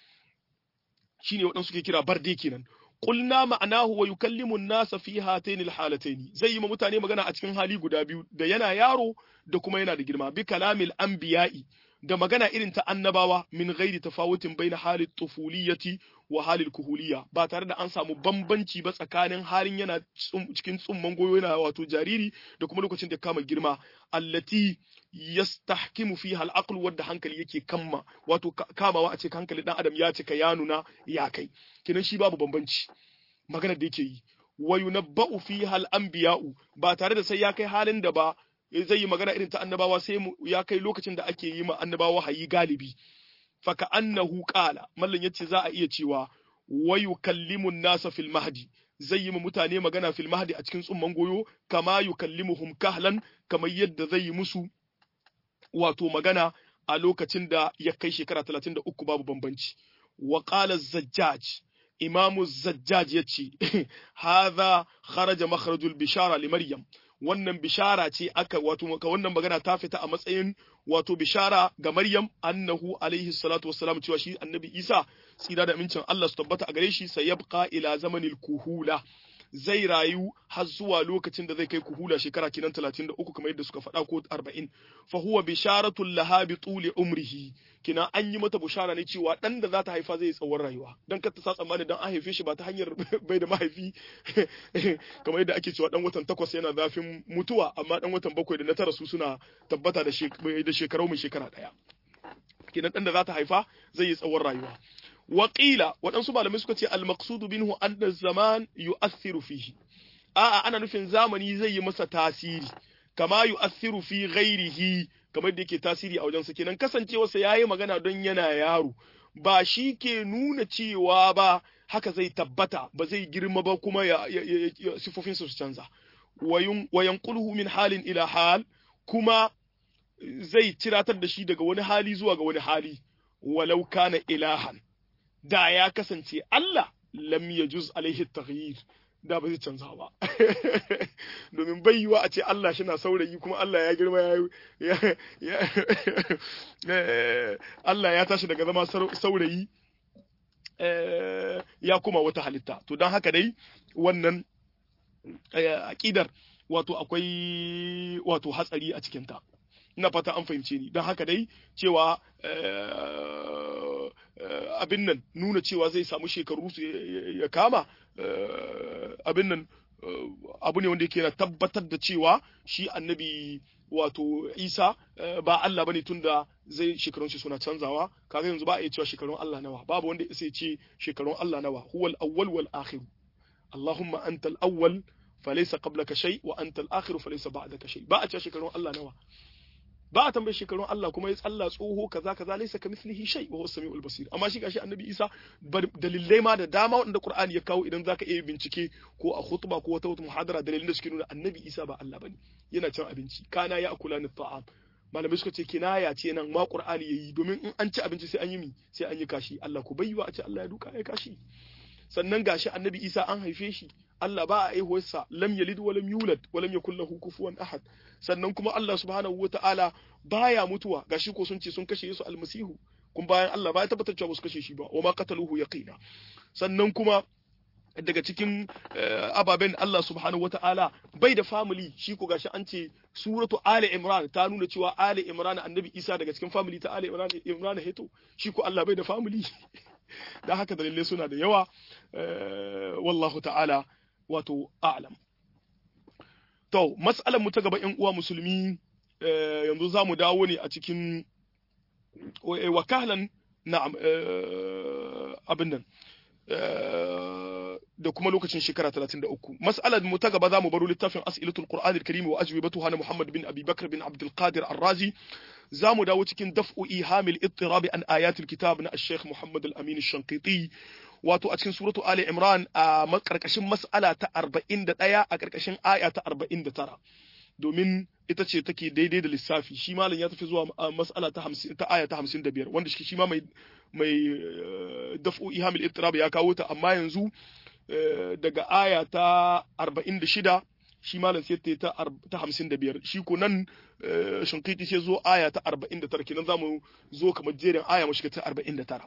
shine waɗansu suke kira barde kenan qulna ma'anahu wa yukallimu an-nasa fi hatayn al-halatayn zai yi ma mutane magana a cikin hali guda biyu da yana yaro da kuma yana da girma bi kalamil anbiya'i da magana irin ta annabawa min ghairi tafawutin baina halit tufuliyati wa halil kuhuliyya ba tare da an samu bambanci ba tsakanin halin yana cikin tsumman goyo yana wato jariri da kuma lokacin da kama girma allati yastahkimu fiha al-aql wadda hankali yake kamma wato kamawa a ce hankali dan adam ya cika ya nuna ya kai kinan shi babu bambanci magana da yake yi wa yunabba'u fiha al-anbiya'u ba tare da sai ya kai halin da ba zai yi magana irin ta annabawa sai ya kai lokacin da ake yi ma annabawa hayi galibi faka annahu qala mallan yace za a iya cewa wa yukallimu nasa fil mahdi zai yi ma mutane magana fil mahdi a cikin tsumman goyo kama yukallimuhum kahlan kamar yadda zai yi musu wato magana a lokacin da ya kai shekara 33 babu bambanci wa qala zajjaj imamu zajjaj yace hadha kharaja makharajul bishara li maryam wannan bishara ce aka wato ka wannan magana ta fita a matsayin wato bishara ga Maryam annahu alaihi salatu wassalam cewa shi annabi Isa tsira da amincin Allah su tabbata a gare shi sai yabqa ila zamanil kuhula zai rayu har zuwa lokacin da zai kai kuhula shekara kinan 33 kamar yadda suka faɗa ko 40 fa huwa bisharatul laha bi tuli umrihi kina an yi mata bushara ne cewa dan da za ta haifa zai tsawon rayuwa dan kar ta sa tsammani dan an haife shi ba ta hanyar bai da mahaifi kamar yadda ake cewa dan watan takwas yana zafin mutuwa amma dan watan bakwai da na tara su suna tabbata da shekaru mai shekara daya kenan dan da za ta haifa zai yi tsawon rayuwa Waƙila waɗansu malamai suka ce al-maqsudu minhu anna zaman yu'athiru fihi a'a ana nufin zamani zai yi masa tasiri kama yu'athiru fi ghairihi kamar da yake tasiri a wajensa kenan kasancewarsa yayi magana don yana yaro ba shi ke nuna cewa ba haka zai tabbata ba zai girma ba kuma ya, sifofinsa su canza wa yanquluhu min halin ila hal kuma zai ciratar da shi daga wani hali zuwa ga wani hali walau kana ilahan da ya kasance Allah lam yajuz alaihi taghyir da ba zai canza ba domin bai yiwa a ce Allah shi na saurayi kuma Allah ya girma ya Allah ya tashi daga zama saurayi ya kuma wata halitta to don haka dai wannan aƙidar wato akwai wato hatsari a cikinta ina fata an fahimce ni don haka dai cewa abin nan nuna cewa zai samu shekaru ya kama abin nan abu ne wanda yake na tabbatar da cewa shi annabi wato isa ba Allah bane tunda zai shekarun shi suna canzawa kaga yanzu ba a iya cewa shekarun Allah nawa babu wanda ya ce shekarun Allah nawa huwal awwal wal akhir Allahumma antal awwal falaysa qablaka shay wa antal akhir falaysa ba'daka shay ba a cewa shekarun Allah nawa ba a tambaye shekarun Allah kuma ya tsalla tsoho kaza kaza laysa kamithlihi shay wa huwa samiul basir amma shi gashi annabi Isa dalilai ma da dama wanda Qur'ani ya kawo idan zaka iya bincike ko a khutba ko wata wata muhadara dalilin da suke nuna annabi Isa ba Allah bane yana cin abinci kana ya akula ni ta'am malamai suka ce kinaya ce nan ma Qur'ani yayi domin in an ci abinci sai an yi mi sai an yi kashi Allah ku bayyana a ce Allah ya duka ya kashi sannan gashi annabi Isa an haife shi Allah ba a aihuwarsa lam yalid wa lam yulad wa lam yakul lahu kufuwan ahad sannan kuma Allah subhanahu wata'ala baya mutuwa gashi ko sun ce sun kashe Yesu almasihu kun bayan Allah ba ya tabbatar cewa su kashe shi ba wa ma qataluhu yaqina sannan kuma daga cikin ababen Allah subhanahu wata'ala bai da family shi ko gashi an ce suratu Ali Imran ta nuna cewa Ali Imran annabi Isa daga cikin family ta Ali Imran Imran heto shi ko Allah bai da family da haka dalilai suna da yawa wallahu ta'ala wato a'lam to mas'alar mu ta gaba ƴan uwa musulmi yanzu za mu dawo ne a cikin wakalan na'am abin nan da kuma lokacin shekara 33 mas'alar mu ta gaba za mu baro littafin as'ilatul qur'an al-karim wa ajwibatuha na muhammad bin abi bakr bin abdul qadir ar-razi za mu dawo cikin daf'u ihamil ittirab an ayatul kitab na al-sheikh muhammad al-amin al-shanqiti wato a cikin suratu ali imran a karkashin mas'ala ta 41 a karkashin aya ta 49 domin ita ce take daidai da lissafi shi malam ya tafi zuwa mas'ala ta 50 ta aya ta 55 wanda shi ma mai mai daf'u ihamil ittirab ya kawo ta amma yanzu daga aya ta 46 shi malam sai ta ta 55 shi ko nan shinkiti sai zo aya ta 49 kenan zamu zo kamar jerin aya mu shiga ta 49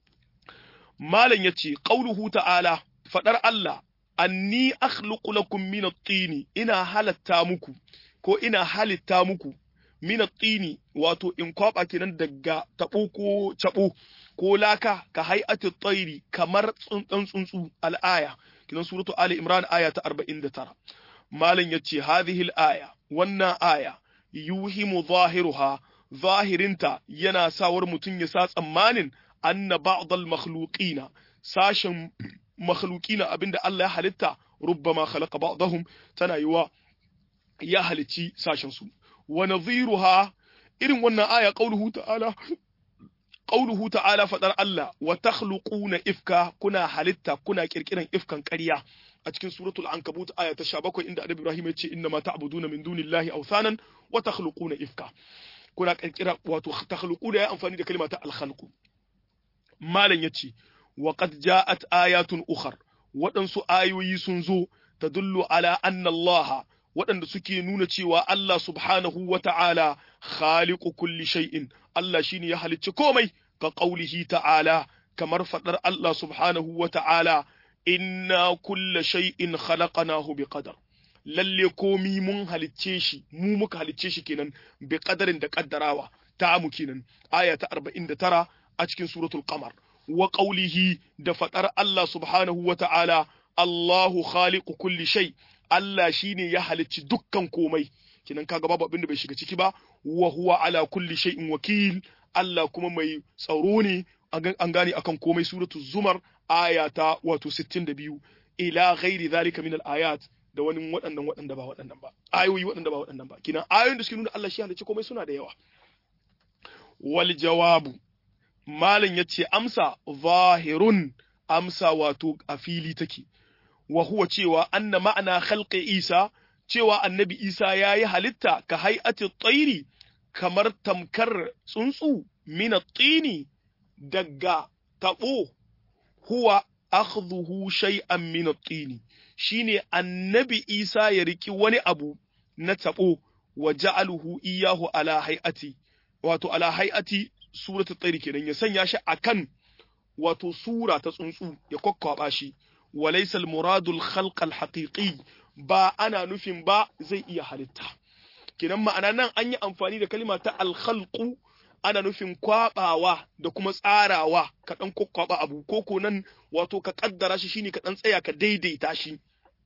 malam yace qauluhu ta'ala fadar Allah anni akhluqu lakum min at-tini ina halatta muku ko ina halitta muku min at-tini wato in kwaba kenan daga tabo ko cabo ko laka ka hay'ati tsairi kamar tsuntsun tsuntsu al-aya kinan suratu ali imran aya ta 49 malam yace hadhihi al-aya wannan aya yuhimu zahiruha zahirinta yana sawar mutum ya sa tsammanin anna ba'd al-makhluqina sashin makhluqina abinda Allah ya halitta rubbama khalaqa ba'dahum tana yiwa ya halici sashin su wa nadhiruha irin wannan aya qauluhu ta'ala qauluhu ta'ala fadar Allah wa takhluquna ifka kuna halitta kuna kirkiran ifkan ƙarya a cikin suratul ankabut aya ta 17 inda annabi Ibrahim ya ce inna ma ta'buduna min dunillahi awthanan wa takhluquna ifka kuna kirkira wato takhluquna ya amfani da kalma ta al-khalqu malam yace wa qad ja'at ayatun ukhar waɗansu ayoyi sun zo tadullu ala anna Allah waɗanda suke nuna cewa Allah subhanahu wa ta'ala khaliqu kulli shay'in Allah shine ya halicci komai ka qaulihi ta'ala kamar fadar Allah subhanahu wa ta'ala inna kulla shay'in khalaqnahu biqadar lalle komi mun halicce shi mu muka halicce shi kenan bi qadarin da kaddarawa ta mu kenan aya ta 49 a cikin suratul qamar wa qawlihi da fadar Allah subhanahu wa ta'ala Allahu khaliqu kulli shay Allah shine ya halicci dukkan komai kenan kaga babu abin da bai shiga ciki ba wa huwa ala kulli shay'in wakil Allah kuma mai tsaro ne an gane akan komai suratul zumar aya ta wato 62 ila ghairi zalika min al-ayat da wani waɗannan waɗanda ba waɗannan ba ayoyi waɗanda ba waɗannan ba kina ayoyin da suke nuna Allah shi halicci komai suna da yawa wal jawabu malam yace amsa zahirun amsa wato a fili take wa huwa cewa anna ma'ana khalqi Isa cewa annabi Isa yayi halitta ka hay'ati tsairi kamar tamkar tsuntsu min at-tini daga tabo huwa akhdhuhu shay'an min at-tini shine annabi Isa ya riki wani abu na tabo wa ja'aluhu iyahu ala hay'ati wato ala hay'ati suratul tsairi kenan ya sanya shi akan wato sura ta tsuntsu ya kokkwaba shi walaysa al-muradu al-khalq al-haqiqi ba ana nufin ba zai iya halitta kenan ma'ana nan an yi amfani da kalima ta al-khalqu ana nufin kwabawa da kuma tsarawa ka dan kokkwaba abu koko nan wato ka kaddara shi shine ka dan tsaya ka daidaita shi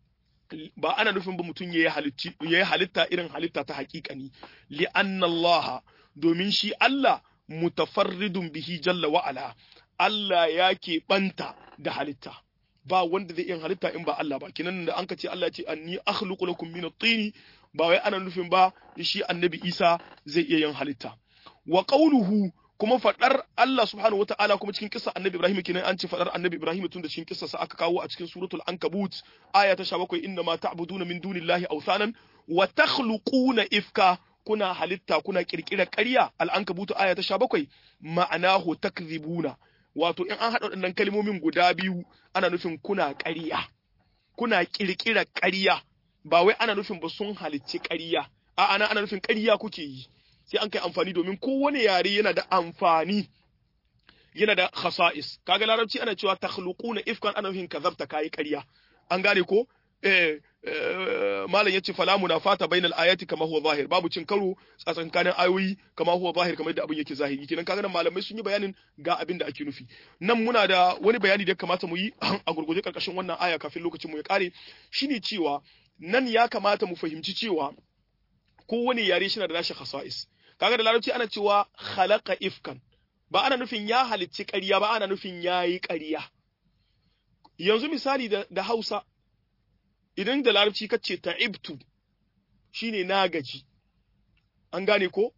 ba ana nufin ba mutum yayi halitta yayi halitta irin halitta ta haƙiƙani li anna Allah domin shi Allah mutafarridun bihi jalla wa ala Allah ya keɓanta da halitta ba wanda zai iya halitta in ba Allah ba kinan da an ka ce Allah ya ce anni akhluqu lakum min at-tin ba wai ana nufin ba shi annabi Isa zai iya yin halitta wa qawluhu kuma fadar Allah subhanahu wataala kuma cikin kissa annabi Ibrahim kinan an ce fadar annabi Ibrahim tun da cikin kissa sa aka kawo a cikin suratul ankabut aya ta 17 inna ma ta'buduna min dunillahi awsanan wa takhluquna ifka kuna halitta kuna kirkira ƙarya al'ankabutu aya ta 17 ma'anahu takdhibuna wato in an haɗa waɗannan kalmomin guda biyu ana nufin kuna ƙarya kuna ƙirƙira ƙarya ba wai ana nufin ba sun halicci ƙarya a ana ana nufin ƙarya kuke yi sai an kai amfani domin kowane yare yana da amfani yana da khasa'is kaga larabci ana cewa takhluquna ifkan ana nufin kazabta kai ƙarya an gane ko eh malam yace fala munafata bainal ayati kama huwa zahir babu cin karo tsakankanin ayoyi kama huwa zahir kamar yadda abin yake zahiri kenan kaga nan malamai sun yi bayanin ga abin da ake nufi nan muna da wani bayani da ya kamata mu yi a gurguje karkashin wannan aya kafin lokacin mu ya kare shine cewa nan ya kamata mu fahimci cewa kowane yare shi na da nashi khasa'is kaga da larabci ana cewa khalaqa ifkan ba ana nufin ya halicci ƙarya ba ana nufin yayi ƙarya yanzu misali da, da Hausa idan da larabci ka ce ta'ibtu shine na gaji an gane ko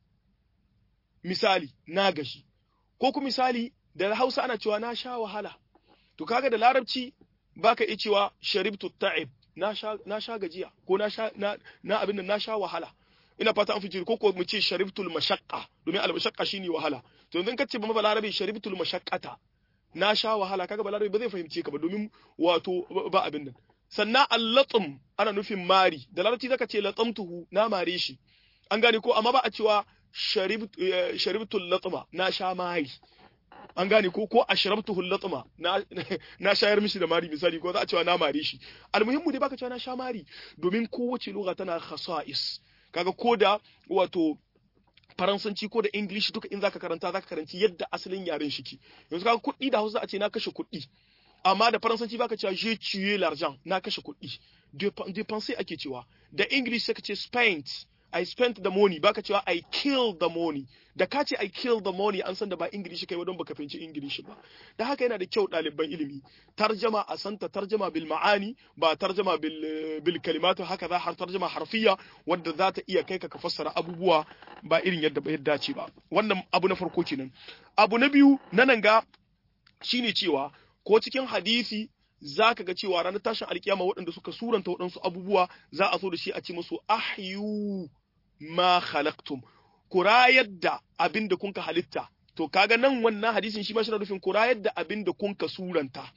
misali na gaji ko ku misali da Hausa ana cewa na sha wahala to kaga da larabci baka iya cewa sharibtu ta'ib na sha na sha gajiya ko na sha na, na abin da na sha wahala ina fata an fice ko ko mu ce sharibtul mashaqqa domin al mashaqqa shine wahala to yanzu kace ba balarabi sharibtul mashaqqata na sha wahala kaga balarabi ba zai fahimce ka ba domin wato ba abin nan sannan allatum ana nufin mari da larabci zaka ce latamtuhu na mare shi an gane ko amma ba a cewa sharibtul latma na sha mari an gane ko ko ashrabtuhu latma na na shayar mishi da mari misali ko za a cewa na mare shi almuhimmu dai baka cewa na sha mari domin kowace lugha tana khasa'is kaga ko da wato faransanci ko da english duka in zaka karanta zaka karanci yadda asalin yaren shi ke yanzu kaga kuɗi da hausa a ce na kashe kuɗi amma da faransanci baka cewa je tuer l'argent na kashe kuɗi dépenser ake cewa da english sai ka ce spent i spent the money baka cewa i killed the money da ka ce i killed the money an san da ba english kai don baka fahimci english ba da haka yana da kyau ɗaliban ilimi tarjama a santa tarjama bil ma'ani ba tarjama bil bil kalimatu haka za har tarjama harfiya wanda za ta iya kai ka ka fassara abubuwa ba irin yadda ba yadda ce ba wannan abu na farko kenan abu na biyu na nan ga shine cewa ko cikin hadisi za ka ga cewa ranar tashin alkiyama waɗanda suka suranta waɗansu abubuwa za a so da shi a ce musu ahyu ma khalaqtum ku rayar da abin da kunka halitta to kaga nan wannan hadisin shi ma shi nufin ku rayar da abin da kunka suranta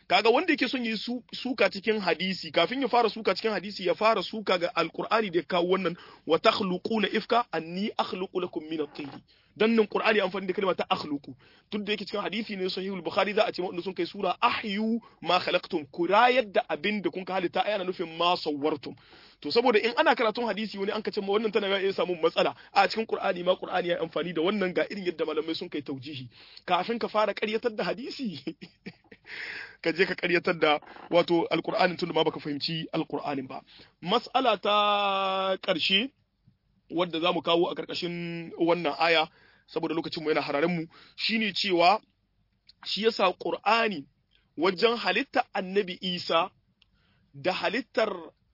kaga wanda yake son yi suka cikin hadisi kafin ya fara suka cikin hadisi ya fara suka ga alqur'ani da ya kawo wannan wa takhluquna ifka anni akhluqu lakum min at-tin dan nan qur'ani amfani da kalma ta akhluqu duk da yake cikin hadisi ne sahihul bukhari za a ce wanda sun kai sura ahyu ma khalaqtum kurayar da abin da kun ka halitta ayana nufin ma sawwartum to saboda in ana karatun hadisi wani an ka ce ma wannan tana ya samu matsala a cikin qur'ani ma qur'ani ya amfani da wannan ga irin yadda malamai sun kai taujihi kafin ka fara ƙaryatar da hadisi ka je ka karyatar da wato alkur'anin tunda ma baka fahimci alkur'anin ba mas'ala ta ƙarshe wadda za mu kawo a ƙarƙashin wannan aya saboda lokacin mu yana hararen mu shine cewa shi yasa qur'ani wajen halitta annabi isa da halittar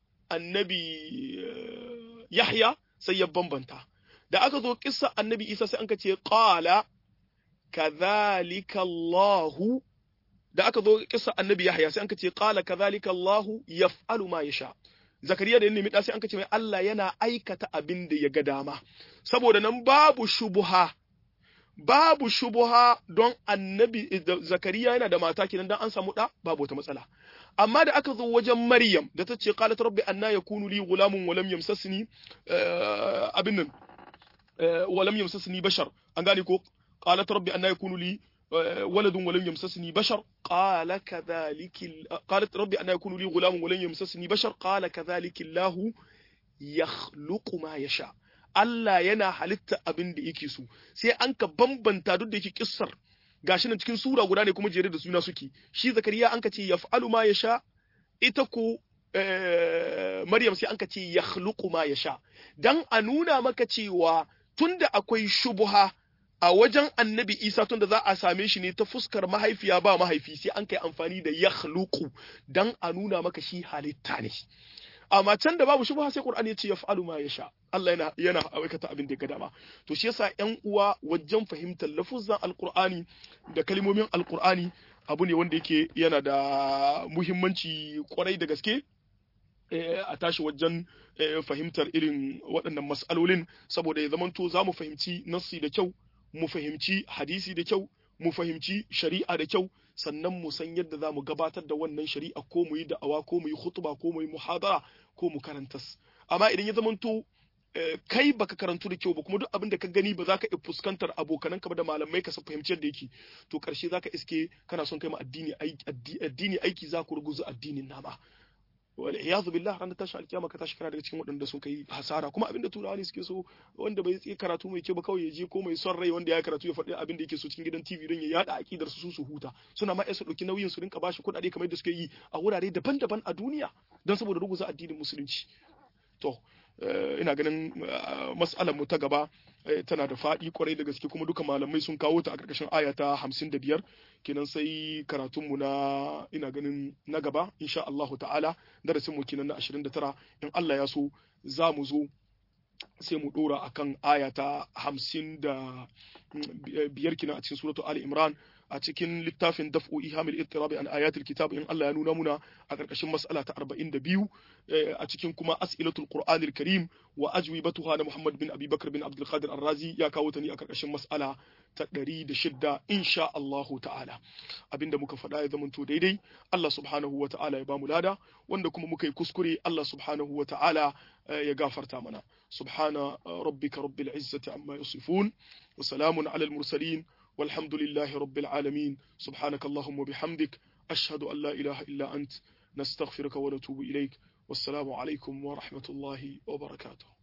annabi yahya sai ya bambanta da aka zo kissa annabi isa sai an ka ce qala kadhalika allahu da aka zo kissa annabi Yahya sai anka ce qala kadhalika Allah yaf'alu ma yasha Zakariya da nemi sai anka ce mai Allah yana aikata abin da ya ga dama saboda nan babu shubuha babu shubuha don annabi Zakariya yana da mata kenan dan an samu da babu wata matsala amma da aka zo wajen Maryam da ta ce qalat rabbi anna yakunu li ghulamun wa lam yamsasni abin nan wa lam yamsasni bashar an gane ko qalat rabbi anna yakunu li ولد ولم يمسسني بشر قال كذلك قالت ربي أن يكون لي غلام ولم يمسسني بشر قال كذلك الله يخلق ما يشاء Allah yana halitta abin da yake so sai an ka bambanta duk da yake kissar gashi nan cikin sura guda ne kuma jere da suna suke shi zakariya an ka ce yaf'alu ma yasha ita ko Maryam sai an ka ce yakhluqu ma yasha dan a nuna maka cewa tunda akwai shubuha a wajen annabi isa tunda za a same shi ne ta fuskar mahaifiya ba mahaifi sai an kai amfani da ya dan a nuna maka shi halitta ne amma can da babu shubha sai qur'ani ya ce yaf'alu ma yasha Allah yana yana aikata abin da ya ga dama to shi yasa ƴan uwa wajen fahimtar lafuzan alqur'ani da kalmomin alqur'ani abu ne wanda yake yana da muhimmanci kwarai da gaske a tashi wajen fahimtar irin waɗannan mas'alolin saboda ya zamanto za mu fahimci nassi da kyau mu fahimci hadisi da kyau mu fahimci shari'a da kyau sannan mu san yadda za mu gabatar da wannan shari'a ko mu yi da'awa ko mu yi khutba ko mu yi muhadara ko mu karantas amma idan ya zamanto kai baka karantu da kyau ba kuma duk abin da ka gani ba za ka iya fuskantar abokananka ba da malamai ka fahimci yadda yake to karshe za ka iske kana son kai ma addini addini aiki za ku ruguza addinin nama wal iyadu billah ranar tashin alkiyama ka tashi kana daga cikin waɗanda sun kai hasara kuma abinda turawa ne suke so wanda bai yi karatu mai kyau ba kawai ya je ko mai son rai wanda ya karatu ya faɗi abin da yake so cikin gidan TV don ya yada akidar su su huta suna ma su ɗauki nauyin su rinka bashi kuɗaɗe kamar yadda suke yi a wurare daban-daban a duniya don saboda ruguza addinin musulunci to ina ganin mas'alar mu ta gaba tana da faɗi kwarai da gaske kuma duka malamai sun kawo ta a ƙarƙashin aya ta hamsin da biyar kenan sai karatunmu na ina ganin na gaba insha Allahu ta'ala darasin mu kenan na ashirin da tara in Allah ya so za mu zo sai mu ɗora akan aya ta hamsin da biyar kenan a cikin suratu Ali Imran a cikin littafin daf'u ihamil ittirabi an ayatul kitab in Allah ya nuna muna a karkashin mas'ala ta 42 a cikin kuma as'ilatul qur'anil karim wa ajwibatuha na Muhammad bin Abi Bakr bin Abdul Qadir Ar-Razi ya kawo ta ne a karkashin mas'ala ta 106 insha Allah ta'ala abinda muka faɗa ya zamanto daidai Allah subhanahu wa ta'ala ya bamu lada wanda kuma muka yi kuskure Allah subhanahu wa ta'ala ya gafarta mana subhana rabbika rabbil izzati amma yasifun wa salamun alal mursalin والحمد لله رب العالمين سبحانك اللهم وبحمدك أشهد أن لا إله إلا أنت نستغفرك ونتوب إليك والسلام عليكم ورحمة الله وبركاته